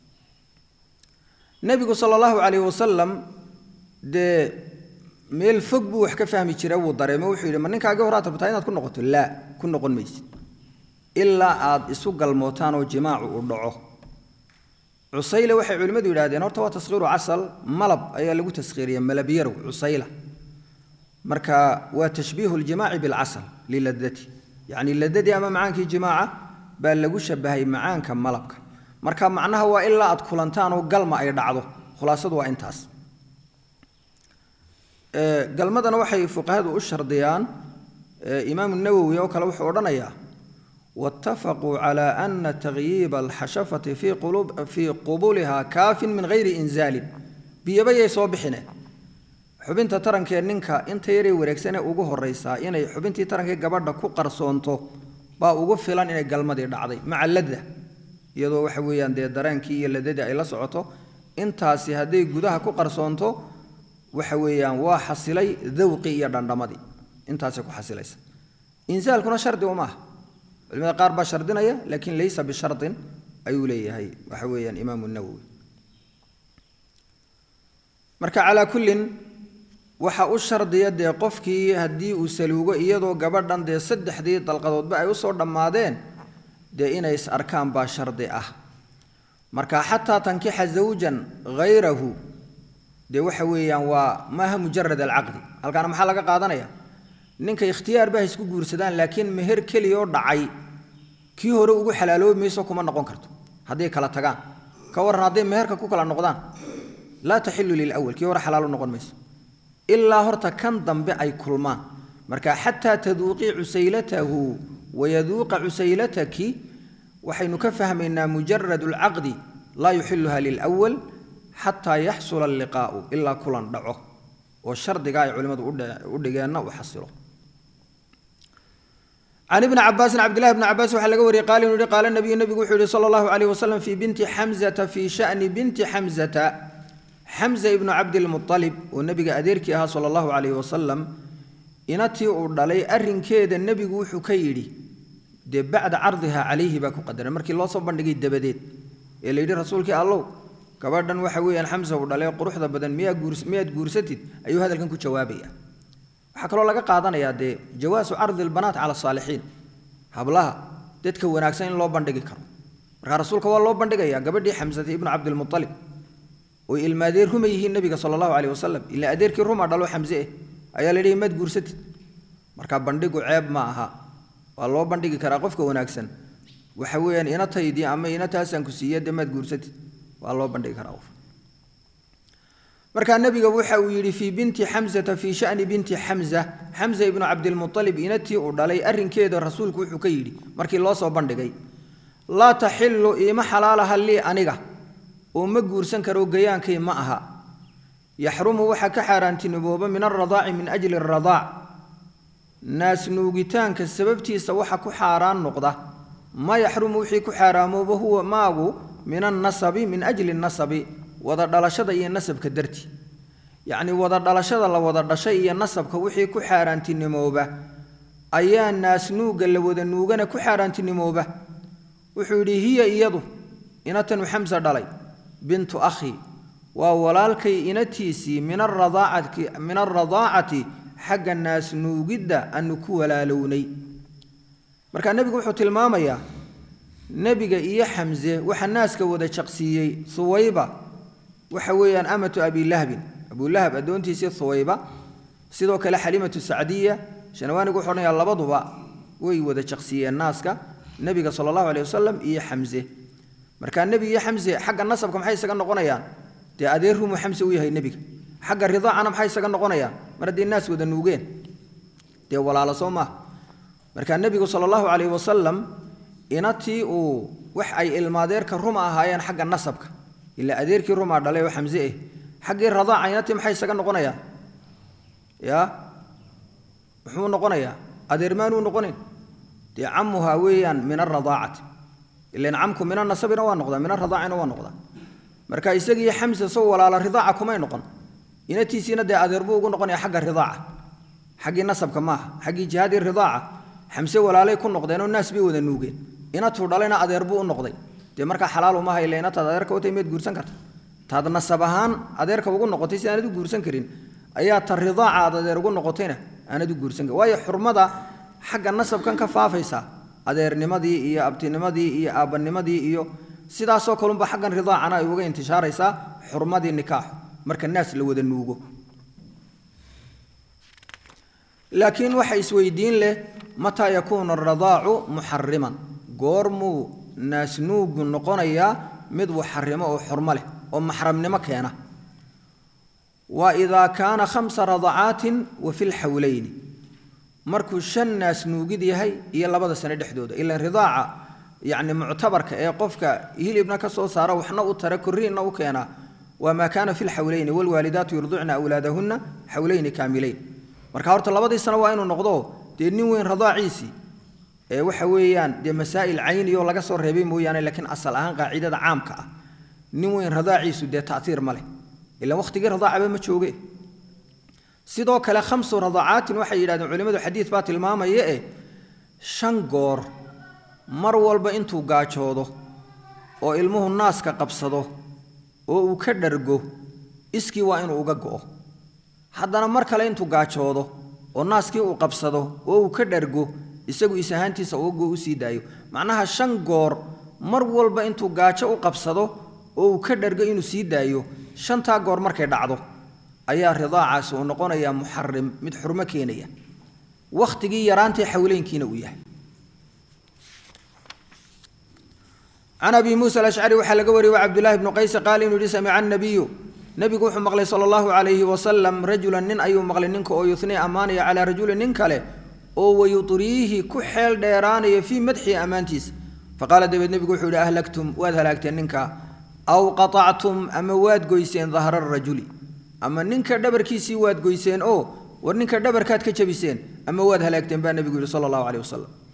nebigu sala allahu calayhi wasalam dee meel fog buu wax ka fahmi jira wuu dareemo wuxuu yidhi ma ninkaagii horaa tabtaa inaad ku noqoto laa ku noqon maysid ilaa aad isu galmootaan oo jimaacu uu dhaco cusayle waxay culimmadu yidhahdeen horta waa taskhiiru casal malab ayaa lagu taskhiiriya malabyarow cusayla marka waa tashbiihu ljimaaci bilcasal liladati yacni ladadii ama macaankii jimaaca baa lagu shabahay macaanka malabka marka macnaha waa ilaa aad kulantaan oo galma ay dhacdo khulaasadu waa intaas galmadana waxay fuqahadu u shardiyaan imaamu nawowi oo kale wuxuu odhanayaa waatafaquu cala ana takhyiiba alxashafati fii qubuliha kaafin min hayri inzaalin biyabayay soo bixineen xubinta tarankee ninka inta yaree wareegsanee ugu horraysaa inay xubintii tarankee gabadha ku qarsoonto baa ugu filan inay galmadii dhacday maca ladda iyadoo waxa weeyaan dee dareenkii iyo ladadii ay la socoto intaasi hadday gudaha ku qarsoonto waxa weeyaan waa xasilay dawqii iyo dhandhamadii intaasay ku xasilaysa insaalkuna shardi uma aha culimada qaar baa shardinaya laakiin laysa bishardin ayuu leeyahay waxa weeyaan imaamu nawowi marka calaa kullin waxa u shardiya dee qofkii haddii uu saluugo iyadoo gabadhan dee saddexdii dalqadoodba ay usoo dhammaadeen dee inay is arkaan baa shardi ah marka xataa tankixa zawjan hayrahu dee waxa weeyaan waa maaha mujarad alcaqdi halkaana maxaa laga qaadanaya ninka ikhtiyaar ba ha isku guursadaan laakiin meher keliyaoo dhacay kii hore ugu xalaaloobi mayso kuma noqon karto hadday kala tagaan ka warran hadday meherka ku kala noqdaan laa taxilu lilawal kii hore xalaalo noqon mayso ilaa horta kan dambe ay kulmaan marka xataa taduuqii cusaylatahu wayaduuqa cusaylataki waxaynu ka fahmaynaa mujarad alcaqdi laa yuxiluha lilawal xataa yaxsula alliqaa'u ilaa kulan dhaco oo shardiga ay culimmadu u dhigeenna uu xasilo can ibni cabaasin cabdillahi bni cabaas waxaa laga wariyey qaal inuu yihi qaala nabiyu nebigu wuxuu yihi sala allahu calayh wasalam fii binti xamzata fii sha'ni binti xamzata xamza ibnu cabdilmualib oo nebiga adeerkii ahaa sala allahu calayhi wasalam inatii uu dhalay arrinkeeda nebigu wuxuu ka yidhi dee bacda cardiha calayhi baa ku qadaran markii loo soo bandhigay dabadeed ee la yidhi rasuulkii allow gabadhan waxa weeyaan xamsa uu dhalay quruxda badan miyaa guurs miyaad guursatid ayuu hadalkan ku jawaabaya waxaa kaloo laga qaadanayaa dee jawaasu cardi albanaat cala asaalixiin hablaha dadka wanaagsan in loo bandhigi karo markaa rasuulka waa loo bandhigayaa gabadhii xamsata ibnu cabdilmualib oy ilmaadeer ruma yihiin nebiga sala allahu caleyh wasalam ila adeerkii ruma dhalo xamse eh ayaa la yidhi maad guursatid markaa bandhigu ceeb ma aha waa loo bandhigi karaa qofka wanaagsan waxa weeyaan inataydii ama inataasaan ku siiya dee maad guursatid waa loo bandhigi karaa qof markaa nebiga waxa uu yidhi fii binti xamsata fii shani binti xamza xamza ibnu cabdilmualib inatii uu dhalay arrinkeeda rasuulku wuxuu ka yidhi markii loo soo bandhigay laa taxilu iima xalaalaha lii aniga oo ma guursan karo gayaankay ma aha yaxrumu waxaa ka xaaraantinimooba min alradaaci min ajli aradaac naas nuugitaanka sababtiisa waxa ku xaaraan noqda ma yaxrumu wixii ku xaaraamooba huwa maagu min annasabi min ajli nasabi wada dhalashada iyo nasabka darti yacnii wada dhalashada la wada dhashay iyo nasabka wixii ku xaaraantinimooba ayaa naas nuugga la wada nuugana ku xaaraantinimooba wuxuu yidhi hiya iyadu inatanu xamsa dhalay bintu akhi waa walaalkay inatiisii min aradaacati min alradaacati xagga naas nuugidda aanu ku walaalownay markaa nebigu wuxuu tilmaamayaa nebiga iyo xamse waxa naaska wada jaqsiiyey huwayba waxa weeyaan amatu abilahbin abulahab addoontiisii huwayba sidoo kale xalimatu sacdiya shanawaanigu wuxuu odhanayaa labaduba way wada jaqsiiyeen naaska nebiga sala allahu aleyh wasalam iyo xamse markaa nebi iyo xamse xagga nasabka maxay isaga noqonayaan dee adeer rumu xamse u yahay nebiga xagga ridaacana maxay isaga noqonayaan mar haddii naas wada nuugeen dee walaalo soo maaha markaa nebigu sala allahu calayhi wasalam inatii uu wax ay ilmaadeerka ruma ahaayeen xagga nasabka ilaa adeerkii rumaa dhalay oo xamse eh xaggii radaaca inatii maxay isaga noqonayaan ya muxuu noqonayaa adeer maanuu noqonin dee camuhaa weeyaan min alradaacati ilan camku min anasabina waa noqdaa min aradaacina waa noqdaa marka isagii xamse soo walaala ridaaca kumay noqon inatiisiina dee adeer buu ugu noqonaya xagga ridaaca xaggii nasabka maaha xaggii jihaadii ridaaca xamse walaalay ku noqdeenoo naas bay wada nuugeen inatuu dhalayna adeer buu u noqday dee markaa xalaalu maaha ila inataad adeerka watay miyaad guursan karta taad nasab ahaan adeerka ugu noqotay si aanad u guursan karin ayaa ta ridaaca aad adeer ugu noqotayna aanad u guursan karin waayo xurmada xagga nasabkan ka faafaysa adeernimadii iyo abtinimadii iyo aabbanimadii iyo sidaasoo kalunba xaggan ridaacana ay uga intishaaraysaa xurmadii nikaaxu marka naas la wada nuugo laakiin waxa isweydiin leh mataa yakuunu aradaacu muxariman goormuu naas nuugu noqonayaa mid waxarimo oo xurmo leh oo maxramnimo keena waa idaa kaana khamsa radacaatin wa fi lxawlayni markuu shan naas nuugid yahay iyo labada sano dhexdooda ilan ridaaca yacni muctabarka ee qofka hilibna ka soo saara waxna u tara korriinna u keenaa waa maa kaana fi lxawlayni waalwaalidaatu yurducna awlaadahunna xawlayni kaamilayn marka horta labadii sano waa inuu noqdo dee nin weyn radaaciisii ee waxa weeyaan dee masaa'il cayniyoo laga soo reebay mooyaane laakiin asal ahaan qaacidada caamka ah nin weyn radaaciisu dee ta'tiir ma leh ilan wakhtigii radaacaba ma jooge sidoo kale khamsu radacaatin waxay yidhahdeen culimmadu xadiid baa tilmaamaya eh shan goor mar walba intuu gaajoodo oo ilmuhu naaska qabsado oo uu ka dhargo iskii waa inuu uga go'o haddana mar kale intuu gaajoodo oo naaskii uu qabsado oo uu ka dhargo isagu is ahaantiisa uga go u sii daayo macnaha shan goor mar walba intuu gaajo u qabsado oo uu ka dhargo inuu sii daayo shantaa goor markay dhacdo ayaa ridaacaasi uu noqonayaa muxarim mid xurmo keenaya wakhtigii yaraantii xawleynkiina uu yahay can abi muusa alashcari waxaa laga wariyey wa cabdullaahi bnu qayse qaal inuu yihi samica annabiyu nebigu wuxuu maqlay sala allahu calayhi wasalam rajulan nin ayuu maqlay ninka oo yuthnii ammaanaya calaa rajulin nin kale oo wayutriihi ku xeel dheeraanaya fii madxii ammaantiisa faqaala dabeed nebigu wuxuu yihi ahlagtum waad halaagteen ninka aw qaطactum ama waad goyseen dahra rajuli ama ninka dhabarkiisii waad goyseen oo war ninka dhabarkaad ka jabiseen ama waad halaagteen baa nebigu yihi sala allahu caleyh wasalam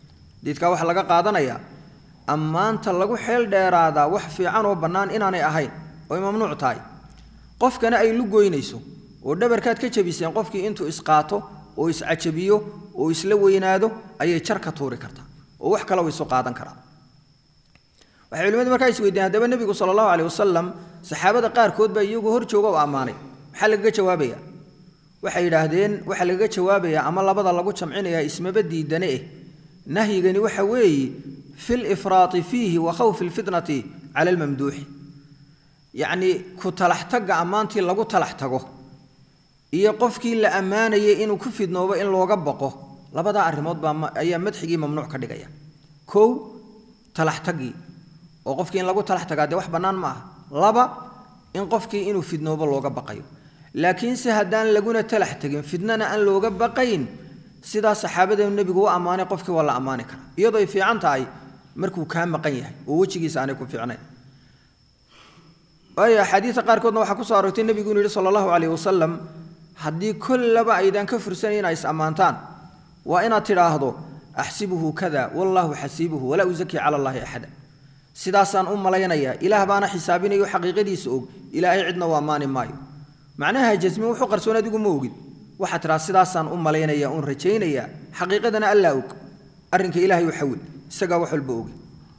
xadiidkaa waxaa laga qaadanayaa ammaanta lagu xeel dheeraadaa wax fiican oo bannaan inaanay ahayn oo ay mamnuuc tahay qofkana ay lu goynayso oo dhabarkaad ka jabiseen qofkii intuu isqaato oo iscajabiyo oo isla weynaado ayay jar ka tuuri kartaa oo wax kale isu qaadan karaa waxay culimadu markaa isweydiiyeen haddaba nebigu sala allahu caleyh wasalam saxaabada qaarkood baa iyagu hor jooga oo ammaanay maxaa lagaga jawaabaya waxay yidhaahdeen waxaa lagaga jawaabayaa ama labada lagu jamcinayaa ismaba diidane eh nahyigani waxa weeye fi lifraati fiihi wa khawfi lfitnati cala almamduuxi yacnii ku talax tagga ammaantii lagu talax tago iyo qofkii la ammaanayay inuu ku fidnoobo in looga baqo labadaa arrimood baa ayaa madxigii mamnuuc ka dhigaya kow talax taggii oo qofkii in lagu talax tagaa dee wax bannaan ma aha laba in qofkii inuu fidnoobo looga baqayo laakiinse haddaan laguna talax tegin fidnana aan looga baqayn sidaa saxaabada nebigu u ammaanay qofkii waa la ammaani karaa iyadoo ay fiican tahay markuu kaa maqan yahay oo wejigiisa aanay ku fiicnayn waayo axaadiista qaarkoodna waxaa ku soo aroortay nebigu inuu yidhi sala allahu calayh wasalam haddii kollaba aydaan ka fursanayn inaa is ammaantaan waa inaad tidhaahdo axsibuhu kada wallaahu xasiibuhu walaa usakii cala allaahi axada sidaasaan u malaynayaa ilaah baana xisaabinayo xaqiiqadiisa og ilaahay cidna u ammaani maayo macnaha jasmin wuxuu qarsoon adigu ma ogid waxaad tidhaha sidaasaan u malaynaya uun rajaynayaa xaqiiqadana allaa og arrinka ilaahay u xawil isagaa wax walba ogi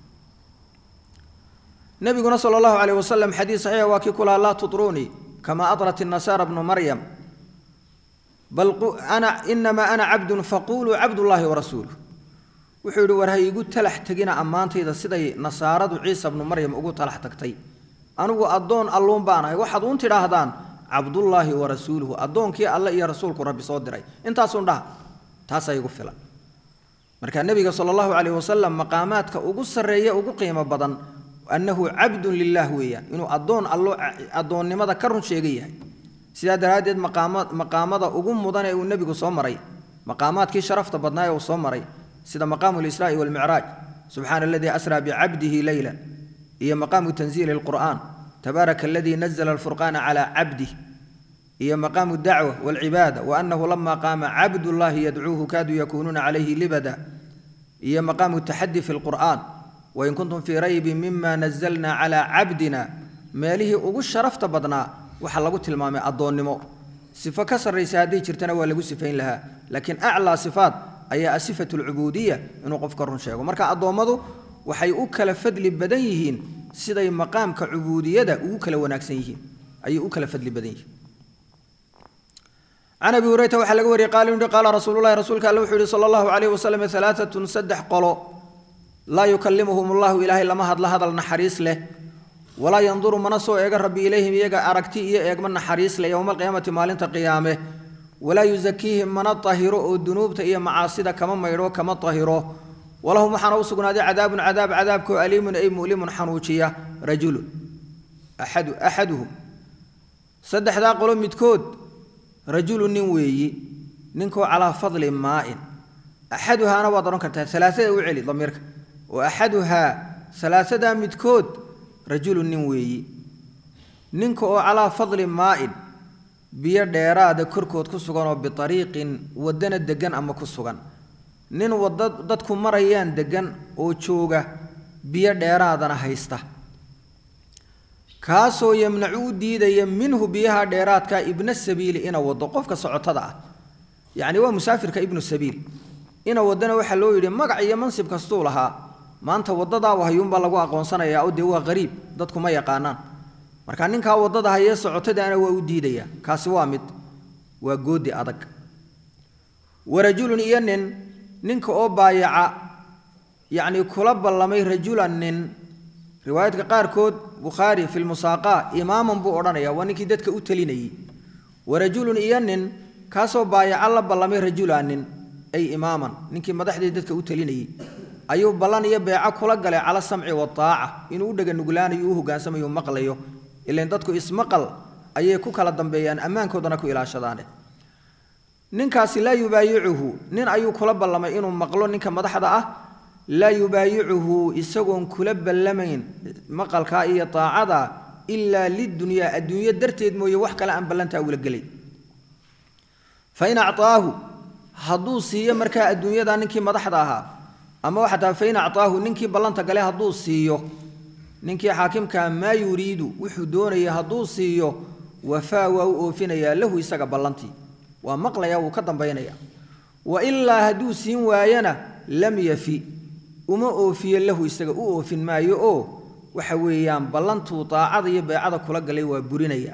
nabiguna sala allahu calayh wasalam xadiis saxiixa waa kii ku lahaa laa tutruunii kama adrat innasaara bnu maryam bal ana inamaa ana cabdun faquluu cabdullaahi warasuuluh wuxuu yidhi war ha iigu talax tegina ammaantayda siday nasaaradu ciisa bnu maryam ugu talax tagtay anigu addoon alluun baan ahay waxaad uun tidhaahdaan cabdullaahi wa rasuuluhu addoonkii alle iyo rasuulku rabbi soo diray intaasun dhaha taasaa igu filan marka nebiga sala allahu calayh wasalam maqaamaadka ugu sarreeya ugu qiimo badan annahu cabdun lilaah weeyaan inuu addoon allo addoonnimada ka run sheega yahay sidaa daraaddeed maqaama maqaamada ugu mudan ee uu nebigu soo maray maqaamaadkii sharafta badnaa ee uu soo maray sida maqaamu lisraa'i walmicraaj subxaana aladii asraa bicabdihi leyla iyo maqaamu tanziili alqur'aan tabaaraka aladii nazla alfurqaana calaa cabdih iyo maqaamu dacwa walcibaada waanahu lama qaama cabdullaahi yadcuuhu kaaduu yakuunuuna calayhi libada iyo maqaamu taxadi fi lqur'aan wain kuntum fii raybin mima nazalna calaa cabdina meelihii ugu sharafta badnaa waxaa lagu tilmaamay addoonnimo sifo ka sarraysa hadday jirtana waa lagu sifayn lahaa laakiin aclaa sifaat ayaa asifatu alcubuudiya inuu qofka run sheego marka addoommadu waxay u kala fadli badan yihiin siday maqaamka cubuudiyada ugu kala wanaagsan yihiin ayay u kala fadli badan yihiin can abi hurayra waxaa laga wariyey qaala yidhi qaala rasuululahi rasuulka alle wuxuu yihi sala allahu calayhi wasalam alaaatun saddex qolo laa yukallimuhum allahu ilaahay lama hadla hadal naxariis leh walaa yanduru mana soo eega rabbi ilayhim iyaga aragti iyo eegma naxariis leh yowma alqiyaamati maalinta qiyaame walaa yusakiihim mana tahiro oo dunuubta iyo macaasida kama maydho kama tahiro walahum waxaana u sugnaaday cadaabun cadaab cadaabkoo aliimun ay mu'limun xanuujiya rajulun axadu axaduhum saddexdaa qolo midkood rajulu nin weeyi ninkoo calaa fadli maa'in axaduhaana waad odhan kartaa alaaada u celi damiirka oo axaduhaa alaasadaa midkood rajulu nin weeyi ninka oo calaa fadli maa'in biyo dheeraada korkood ku sugan oo biariiqin waddana deggan ama ku sugan nin wadda dadku marayaan deggan oo jooga biyo dheeraadana haysta kaasoo yamnacu u diidaya minhu biyaha dheeraadka ibna sabiili ina wado qofka socotada ah yacni waa musaafirka ibnu sabiil ina wadana waxaa loo yidhi magac iyo mansib kastuu lahaa maanta waddadaa wahyuunbaa lagu aqoonsanayaa oo dee waa qariib dadku ma yaqaanaan marka ninkaa waddada hayee socotadaana waa u diidaya kaasi waa mid waa goodi adag warajulun iyo nin ninka oo baayaca yacni kula ballamay rajulan nin riwaayadka qaarkood bukhaari fi lmusaaqaa imaaman buu odhanaya waa ninkii dadka u telinayey warajulun iyo nin kaasoo baayaca la ballamay rajulan nin ay imaaman ninkii madaxdii dadka u telinayey ayuu ballan iyo beeco kula galay cala samci waaaca inuu u dhega nuglaanayo u hogaansamayo maqlayo ilan dadku ismaqal ayay ku kala dambeeyaan ammaankoodana ku ilaashadaane ninkaasi laa yubaayicuhu nin ayuu kula ballamay inuu maqlo ninka madaxda ah laa yubaayicuhu isagoon kula ballamayn maqalkaa iyo taacada ilaa lidunyaa adduunyo darteed mooye wax kale aan ballantaa ula gelay fain acطaahu hadduu siiyo markaa adduunyada ninkii madaxda ahaa ama xataa fain acطaahu ninkii ballanta gale hadduu siiyo ninkii xaakimkaa maa yuriidu wuxuu doonaya hadduu siiyo wafaa waa u oofinayaa lahu isaga ballantii waa maqlaya wuu ka dambaynaya wailaa hadduu siin waayana lam yafi uma oofiyo lahu isaga u oofin maayo oo waxa weeyaan ballantuu daacada iyo beecada kula galay waa burinaya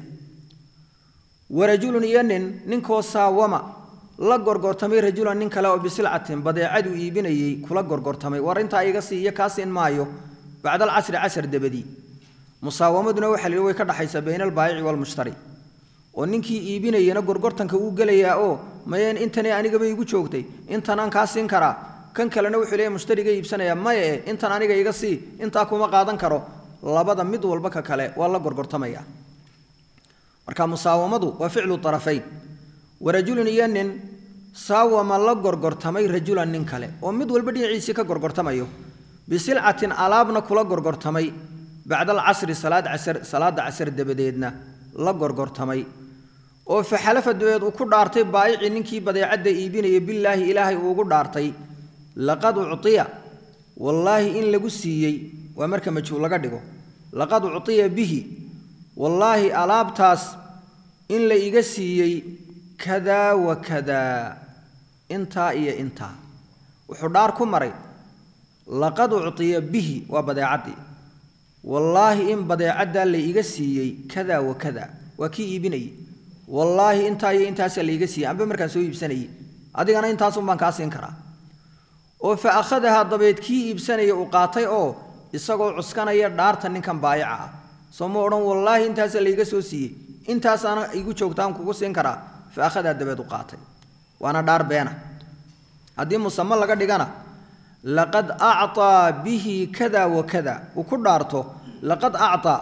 warajulun iyo nin ninkoo saawama la gorgortamay rajulan nin kale oo bisilcatin badeecaduu iibinayey kula gorgortamay war intaa iga sii iyo kaa siin maayo bacda alcasri casar dabadii musaawamaduna waxa la yidhi way ka dhaxaysaa bayna albaayici waalmushtari oo ninkii iibinayana gorgortanka uu gelayaa oo mayeen intani anigaba igu joogtay intanaan kaa siin karaa kan kalena wuxuu leeyahy mushtariga iibsanaya maya e intan aniga iga sii intaa kuma qaadan karo labada mid walba ka kale waa la gorgortamaya marka musaawamadu waa ficlu arafayn warajulun iyo nin saawama la gorgortamay rajulan nin kale oo mid walba dhinaciisii ka gorgortamayo bisilcatin alaabna kula gorgortamay bacda alcasri salaad casar salaada casar dabadeedna la gorgortamay oo faxalafa dabeed uu ku dhaartay baayicii ninkii badeecadda iibinaya bilaahi ilaahay uugu dhaartay laqad ucطiya wallaahi in lagu siiyey waa marka majhuul laga dhigo laqad ucطiya bihi wallaahi alaabtaas in la iga siiyey kadaa wa kadaa intaa iyo intaa wuxuu dhaar ku maray laqad ucطiya bihi waa badeecaddii wallaahi in badeecaddaa la iga siiyey kadaa wa kadaa waa kii iibinayey wallaahi intaa iyo intaasaa la iga siiyey amba markaan soo iibsanayey adigana intaasun baan kaa siin karaa oo fa akhadahaa dabeed kii iibsanaya uu qaatay oo isagoo cuskanaya dhaarta ninkan baayaca ah soo ma odhan wallaahi intaasaa laiga soo siiyey intaasaana igu joogtaan kugu siin karaa fa akhadaa dabeed u qaatay waana dhaar beena haddii musamo laga dhigana laqad acطaa bihi kada wa kada uu ku dhaarto laqad acطaa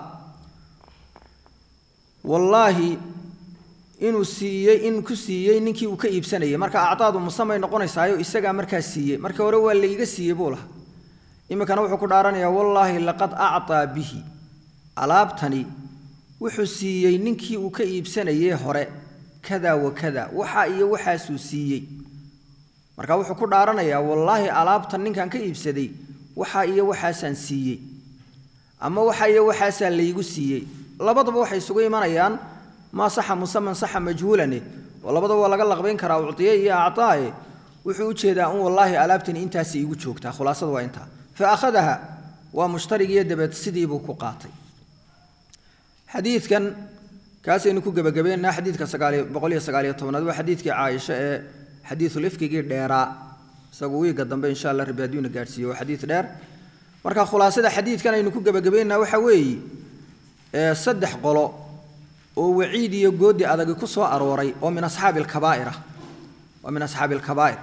wallaahi inuu siiyey in ku siiyey ninkii uu ka iibsanayay marka acdaadu musamay noqonaysaayo isagaa markaa siiyey marka hore waa laiga siiyey buu lahaa iminkana wuxuu ku dhaaranayaa wallaahi laqad acطaa bihi alaabtani wuxuu siiyey ninkii uu ka iibsanayey hore kada wa kada waxa iyo waxaasuu siiyey marka wuxuu ku dhaaranayaa wallaahi alaabtan ninkan ka iibsaday waxa iyo waxaasaan siiyey ama waxa iyo waxaasaa laygu siiyey labadaba waxay isugu imanayaan maa saxa musaman saxa majhuulane oo labadaba waa laga laqbayn karaa ucdiye iyo acaae wuxuu u jeedaa un wallaahi alaabtani intaas iigu joogtaa khulaasadu waa intaa fa akhadaha waa mushtarigiiyo dabeed sidiibuu ku qaatay xadiidkan kaasaynu ku gebagabeynaa xadiidka sagaaliyo boqol iyo sagaaliyo tobnaad waa xadiidkii caaisha ee xadiisulifkigii dheeraa isagu wiiga dambe insha allah rabbi hadduuna gaadhsiiyo waa xadiid dheer marka khulaasada xadiidkan aynu ku gebagabeynaa waxaa weeye saddex qolo oo waciid iyo goodi adagi ku soo arooray oo min asxaabi alkabaa'ir ah waa min asxaabi alkabaa'ir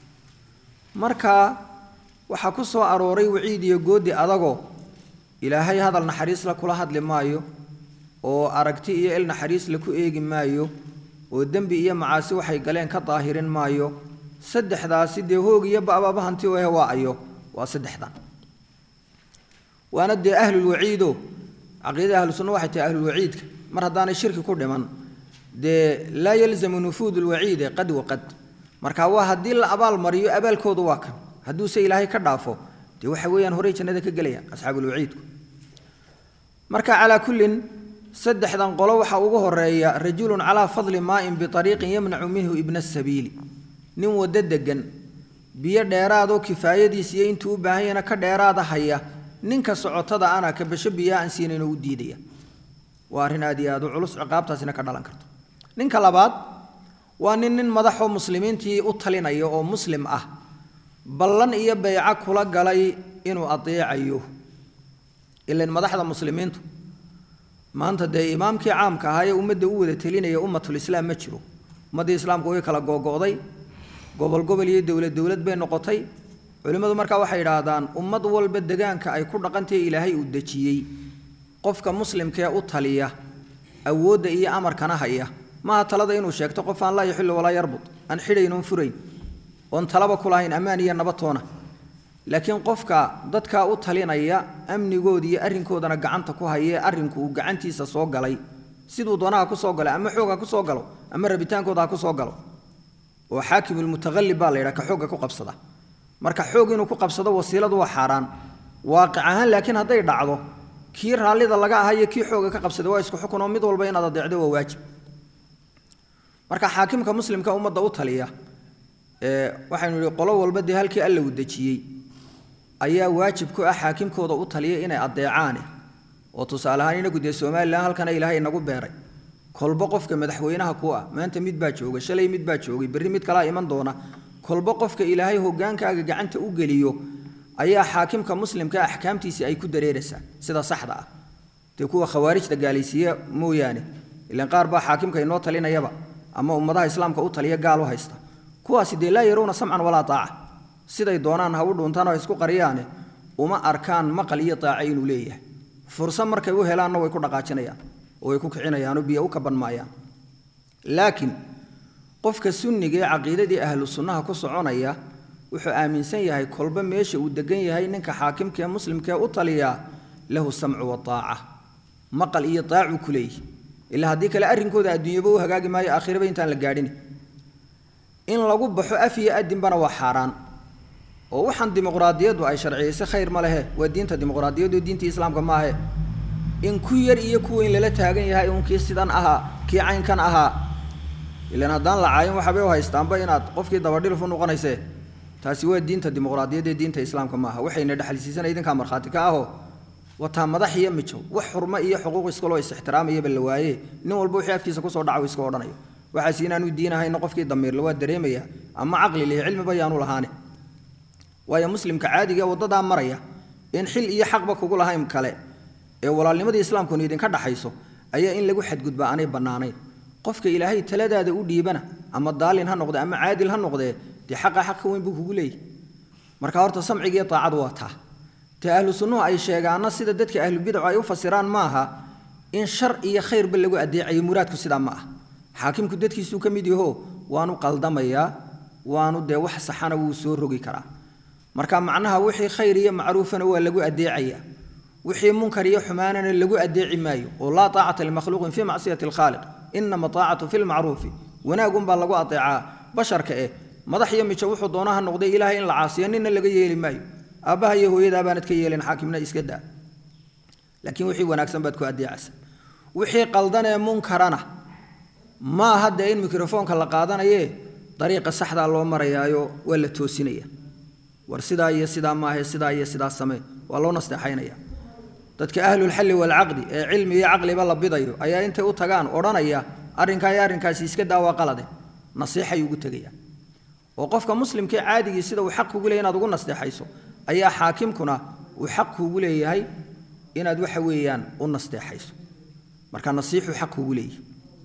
marka waxaa ku soo arooray waciid iyo goodi adagoo ilaahay hadal naxariisla kula hadli maayo oo aragti iyo il naxariisla ku eegi maayo oo dembi iyo macaasi waxay galeen ka daahirin maayo saddexdaasi dee hoog iyo ba'baba hanti u eh waa ayo waa saddexdan waana dee ahlulwaciido caqiidada ahlu sunna waxay tahay ahlulwaciidka mar haddaanay shirki ku dhiman dee laa yalzamu nufuud lwaciide qad waqad marka waa haddii la abaal mariyo abaalkoodu waa kan hadduuse ilaahay ka dhaafo dee waxa weeyaan horey jannada ka gelayaan asxaabulwaciidku marka calaa kullin saddexdan qolo waxaa ugu horeeya rajulun calaa fadli maa'in biariiqin yamnacu minhu ibna sabiili nin waddo degan biyo dheeraadoo kifaayadiis iyo intuu u baahan yahna ka dheeraada haya ninka socotada ana kabasho biyaa aan siinayno u diidaya waa arrin aad iyo aad u culus ciqaabtaasina ka dhalan karto ninka labaad waa nin nin madaxoo muslimiintii u talinaya oo muslim ah ballan iyo beyco kula galay inuu adeecayo ilan madaxda muslimiintu maanta dee imaamkii caamka ahaa ee ummadda u wada telinaya ummatulislaam ma jiro ummaddii islaamku way kala googo'day gobol gobol iyo dowlad dowlad bay noqotay culimmadu markaa waxay idhaahdaan ummad walba degaanka ay ku dhaqantahe ilaahay uu dejiyey qofka muslimkee u taliya awoodda iyo amarkana haya maaha talada inuu sheegto qof aan laa yaxillu walaa yarbud aan xidhayn oon furayn oon talaba ku lahayn ammaan iyo nabatoona laakiin qofka dadkaa u talinaya amnigooda iyo arrinkoodana gacanta ku hayee arrinku uu gacantiisa soo galay siduu doonaha ku soo galay ama xoog ha ku soo galo ama rabitaankooda ha ku soo galo oo xaakimulmutaqallib baa la yidhaha ka xoogga ku qabsada marka xoog inuu ku qabsado wasiiladu waa xaaraan waaqic ahaan laakiin hadday dhacdo kii raallida laga ahaa iyo kii xooga ka qabsaday waa isku xukun oo mid walba inaad adeecdo waa waajib marka xaakimka muslimka ummadda u taliya ee waxaynu nihi qolo walba dee halkii alla uu dejiyey ayaa waajib ku ah xaakimkooda u taliya inay adeecaane oo tusaale ahaan inagu dee somalilan halkana ilaahay inagu beeray kolba qofka madaxweynaha ku ah maanta mid baa jooga shalay mid baa joogay berri mid kalaa iman doona kolba qofka ilaahay hogaankaaga gacanta u geliyo ayaa xaakimka muslimka axkaamtiisii ay ku dareeraysaa sida saxda ah dee kuwa khawaarijta gaalaysiiye mooyaane ilan qaar baa xaakimka inoo talinayaba ama ummadaha islaamka u taliya gaal u haysta kuwaasi dee laa yaruuna samcan walaa taaca siday doonaan ha u dhuuntaan oo isku qariyaane uma arkaan maqal iyo taace inuu leeyahay fursa markay u helaanna way ku dhaqaajinayaan oo way ku kicinayaanoo biyo u kaban maayaan laakiin qofka sunniga ee caqiidadii ahlu sunnaha ku soconaya wuxuu aaminsan yahay kolba meesha uu degan yahay ninka xaakimka ee muslimkaee u taliyaa lahu samcu wataaca maqal iyo taacuu ku leeyahy ilaa haddii kale arrinkooda adduunyaba u hagaagi maayo aakhiraba intaan la gaadhin in lagu baxo af iyo adinbana waa xaaraan oo waxaan dimuqraadiyaddu ay sharciyaysay khayr ma lehe waa diinta dimuqraadiyaddu diintii islaamka maahe in ku yar iyo ku weyn lala taagan yahay un kii sidan ahaa kii caynkan ahaa ilan haddaan la caayin waxabay u haystaanba inaad qofkii dabadhilif u noqonaysee taasi waa diinta dimuqraadiyadda ee diinta islaamka maaha waxayna dhexalsiisanay idinkaa markhaati ka ahoo wataa madax iyo mijow wax xurmo iyo xuquuq iskaloo is-ixtiraamayaba la waaye nin walba wixii afkiisa kusoo dhaca uu iska odhanayo waxaas inaanu diin ahayna qofkii damiirle waa dareemaya ama caqli leh cilmiba yaanu lahaane waayo muslimka caadiga ee waddadaa maraya in xil iyo xaqba kugu lahayn kale ee walaalnimadii islaamkuna idinka dhaxayso ayaa in lagu xadgudbaa aanay bannaanayn qofka ilaahay taladaada u dhiibana ama daalin ha noqde ama caadil ha noqdee dee xaqa xaq ka weyn buu kugu leeyahy marka horta samcigiiyo taacadu waa taa te ahlu sunnuhu ay sheegaanna sida dadka ahlubidacu ay u fasiraan maaha in shar iyo khayrba lagu adeecayo muraadku sidaa ma ah xaakimku dadkiisuu ka mid yaho waanu qaldamayaa waanu dee wax saxana wuu soo rogi karaa marka macnaha wixii khayr iyo macruufana waa lagu adeecayaa wixii munkar iyo xumaanana lagu adeeci maayo oo laa taacata limakhluuqin fii macsiyati alkhaaliq inama taacatu fi lmacruufi wanaagunbaa lagu adeecaa basharka eh madax iyo mijo wuxuu doonaha noqday ilaahay in la caasiyo nina laga yeeli maayo aabbaha iyo hooyadaa baanad ka yeelin xaakimna iska daa laakiin wixii wanaagsan baad ku adeecaysa wixii qaldanee munkarana ma aha dee in mikrofoonka la qaadanayee dariiqa saxdaa loo marayaayo waa la toosinaya war sidaa iyo sidaa maahe sidaa iyo sidaa samee waa loo nasteexaynaya dadka ahlulxalli waalcaqdi ee cilmi iyo caqliba la bidayo ayaa intay u tagaan odhanaya arrinkaa iyo arrinkaasi iska daa waa qalade nasiixay ugu tegaya oo qofka muslimkee caadigii sida uu xaq kugu leeyahy inaad ugu nasteexayso ayaa xaakimkuna uu xaq kuugu leeyahay inaad waxa weeyaan u nasteexayso marka nasiixuu xaq kuugu leeyahay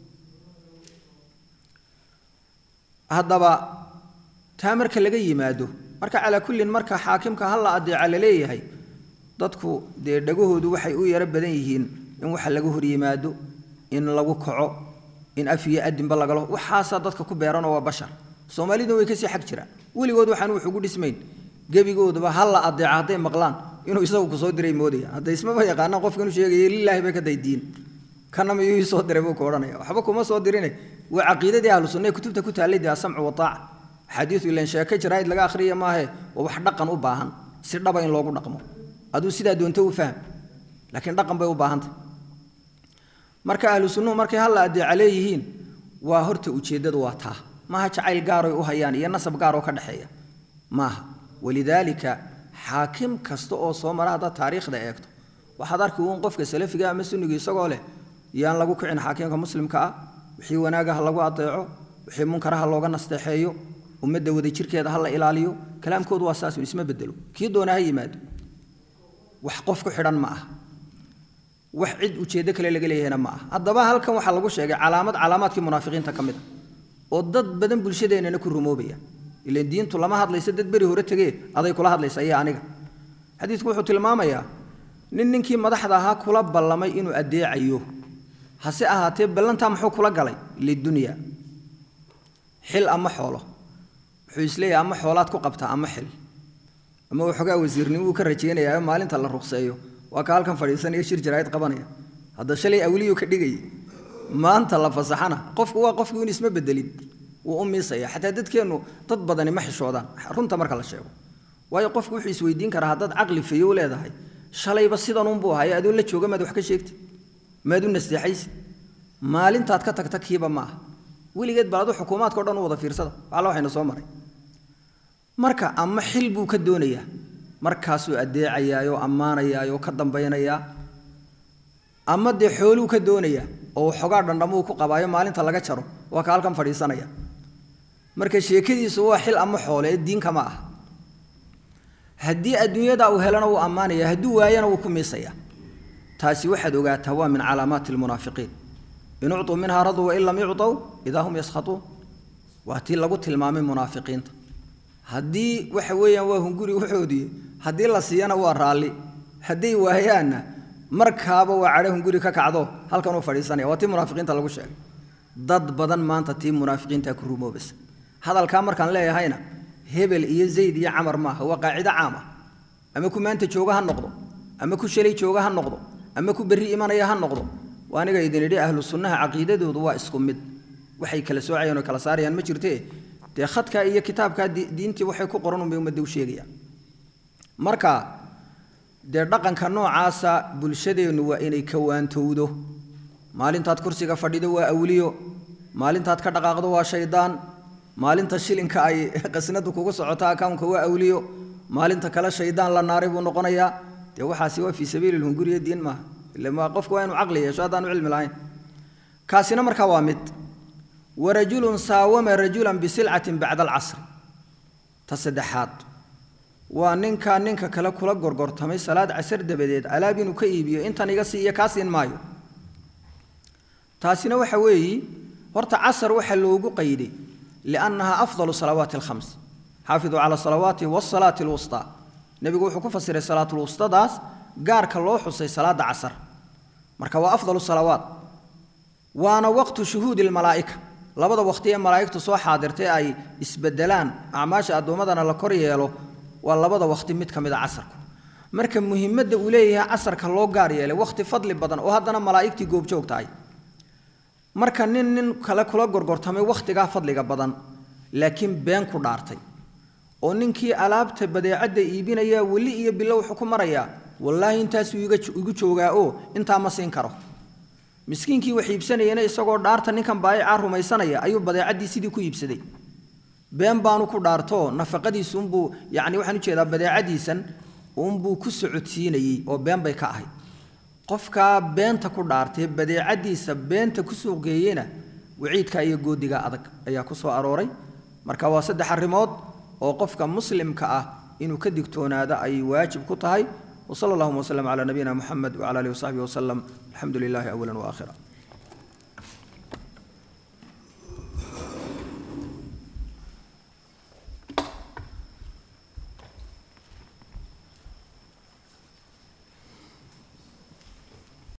haddaba taa marka laga yimaado marka calaa kullin marka xaakimka ha la adeeca la leeyahay dadku dee dhagahoodu waxay u yaro badan yihiin in waxa laga hor yimaado in lagu kaco in af iyo adinba lagalo waxaasaa dadka ku beeranoo waa bashar soomaaliduna way kasii xag jiraan weligood waxaan wax ugu dhismayn gebigoodaba ha la adeeca hadday maqlaan inuu isagu kusoo diray moodayaan hadda ismaba yaqaanaan qofka inuu sheegaya lilaahi bay ka daydiin kana miyuu soo diray buu ka odhanaya waxba kuma soo dirine waa caqiidadii ahlu sunna ee kutubta ku taallay dee asamcu wataaca xadiidu ilan sheeke jaraa'id laga akhriya maahe waa wax dhaqan u baahan si dhaba in loogu dhaqmo aduu sidaa doonto u faham laakiin dhaqan bay u baahantay marka ahlu sunnuhu markay halla adeeca leeyihiin waa horta ujeeddadu waa taa maaha jacayl gaaroy u hayaan iyo nasab gaaroo ka dhexeeya maaha walidaalika xaakim kasta oo soo mara haddaad taariikhda eegto waxaad arki uun qofka salafiga ama sunniga isagoo leh yaan lagu kicin xaakimka muslimka ah wixii wanaaga ha lagu adeeco wixii munkara ha looga nasteexeeyo ummadda wadajirkeeda ha la ilaaliyo kalaamkoodu waa saasun isma bedelo kii doona ha yimaado wax qof ku xidhan ma aha wax cid ujeeddo kale laga leeyahayna ma aha haddaba halkan waxaa lagu sheegay calaamad calaamaadkii munaafiqiinta ka mid a oo dad badan bulshadeennana ku rumoobaya ilan diintu lama hadlayso dad beri hore tegee aday kula hadlaysa iyo aniga xadiidku wuxuu tilmaamayaa nin ninkii madaxda ahaa kula ballamay inuu addeecayo hase ahaatee ballantaa muxuu kula galay lidunya xil ama xoolo wuxuu isleeyahay ama xoolaad ku qabtaa ama xil ama waxoogaa wasiirnimo uu ka rajaynayaa maalinta la ruqseeyo waa ka halkan fadhiisanaya shir jaraa'id qabanaya hadda shalay awliyuu ka dhigayay maanta la fasaxana qofku waa qofkii un isma bedelin wuu u miisaya xataa dadkeennu dad badani ma xishoodaan runta marka la sheego waayo qofku wuxuu isweydiin karaa haddaad caqli fayow leedahay shalayba sidanunbuu ahay adoo la jooga maad wax ka sheegtid maad u nasteexaysid maalintaad ka tagta kiiba ma aha weligeed bal adu xukuumaadka o dhan u wada fiirsada alla waxayna soo maray marka ama xil buu ka doonayaa markaasuu addeecayaayoo ammaanayaayoo ka dambaynayaa ama dee xooluu ka doonayaa oo xogaa dhandhamuu ku qabaayo maalinta laga jaro waa ka halkan fadhiisanaya marka sheekadiisu waa xil ama xoole ee diinka ma ah haddii adduunyada uu helana wuu ammaanaya hadduu waayana wuu ku miisaya taasi waxaad ogaataa waa min calaamaati lmunaafiqiin in ucطuu minhaa raduu wain lam yucطow idaa hum yaskhatuun waa tii lagu tilmaamay munaafiqiinta haddii waxa weeyaan waa hunguri waxoodii haddii la siiyana waa raalli hadday waayaanna markaaba waa cadho hunguri ka kacdo halkan uu fadhiisanaya waa tii munaafiqiinta lagu sheegay dad badan maanta tii munaafiqiinta ku rumoobaysa hadalkaa markaan leeyahayna hebel iyo zayd iyo camar maaha waa qaacido caam ah ama ku maanta jooga ha noqdo ama ku shalay jooga ha noqdo ama ku berri imanaya ha noqdo waa aniga idin idhi ahlu sunnaha caqiidadoodu waa isku mid waxay kala soocayaan oo kala saarayaan ma jirtee dee khadka iyo kitaabkaa diintii waxay ku qoran unbay ummadda u sheegayaan marka dee dhaqanka noocaasa bulshadeennu waa inay ka waantowdo maalintaad kursiga fadhido waa awliyo maalintaad ka dhaqaaqdo waa shaydaan maalinta shilinka ay qasnadu kugu socoto akawnka waa awliyo maalinta kale shaydaan la naaray buu noqonayaa dee waxaasi waa fii sabiili lhunguriya diin maaha ila qofku waa inuu caqli yeesho haddaanu cilmi lahayn kaasina markaa waa mid warajulun saawama rajulan bisilcatin bacda alcasri ta saddexaad waa ninka ninka kale kula gorgortamay salaad casar dabadeed alaab inuu ka iibiyo intan iga siiyo kaa siin maayo taasina waxa weeyi horta casar waxaa loogu qayday liannaha afdalu salawaati alkhams xaafiduu cala salawaati wasalaati alwustaa nebigu wuxuu ku fasiray salaatulwustadaas gaarka loo xusay salaada casar marka waa afdalu salawaat waana waqtu shuhuudi lmalaa'ika labada waqti ee malaa'igtu soo xaadirtay ay isbedelaan acmaasha addoommadana la kor yeelo waa labada waqti mid ka mid a casarku marka muhiimadda uu leeyahay casarka loo gaar yeelay waqti fadli badan oo haddana malaa'igtii goobjoog tahay marka nin nin kale kula gorgortamay wakhtigaa fadliga badan laakiin been ku dhaartay oo ninkii alaabta badeecadda iibinaya weli iyo bilo wuxuu ku marayaa wallaahi intaasuu igu joogaa oo intaa ma siin karo miskiinkii wax iibsanayana isagoo dhaarta ninkan baayicaa rumaysanaya ayuu badeecaddii sidii ku iibsaday been baanu ku dhaartoo nafaqadiisu unbuu yacni waxaan ujeedaa badeecadiisan unbuu ku socodsiinayey oo been bay ka ahayd qofkaa beenta ku dhaartay badeecadiisa beenta ku suuqgeeyena waciidka iyo goodiga adag ayaa ku soo arooray marka waa saddex arrimood oo qofka muslimka ah inuu ka digtoonaado ay waajib ku tahay وصلى اللهم وسلم على نبينا محمد وعلى اله وصحبه وسلم الحمد لله اولا واخرا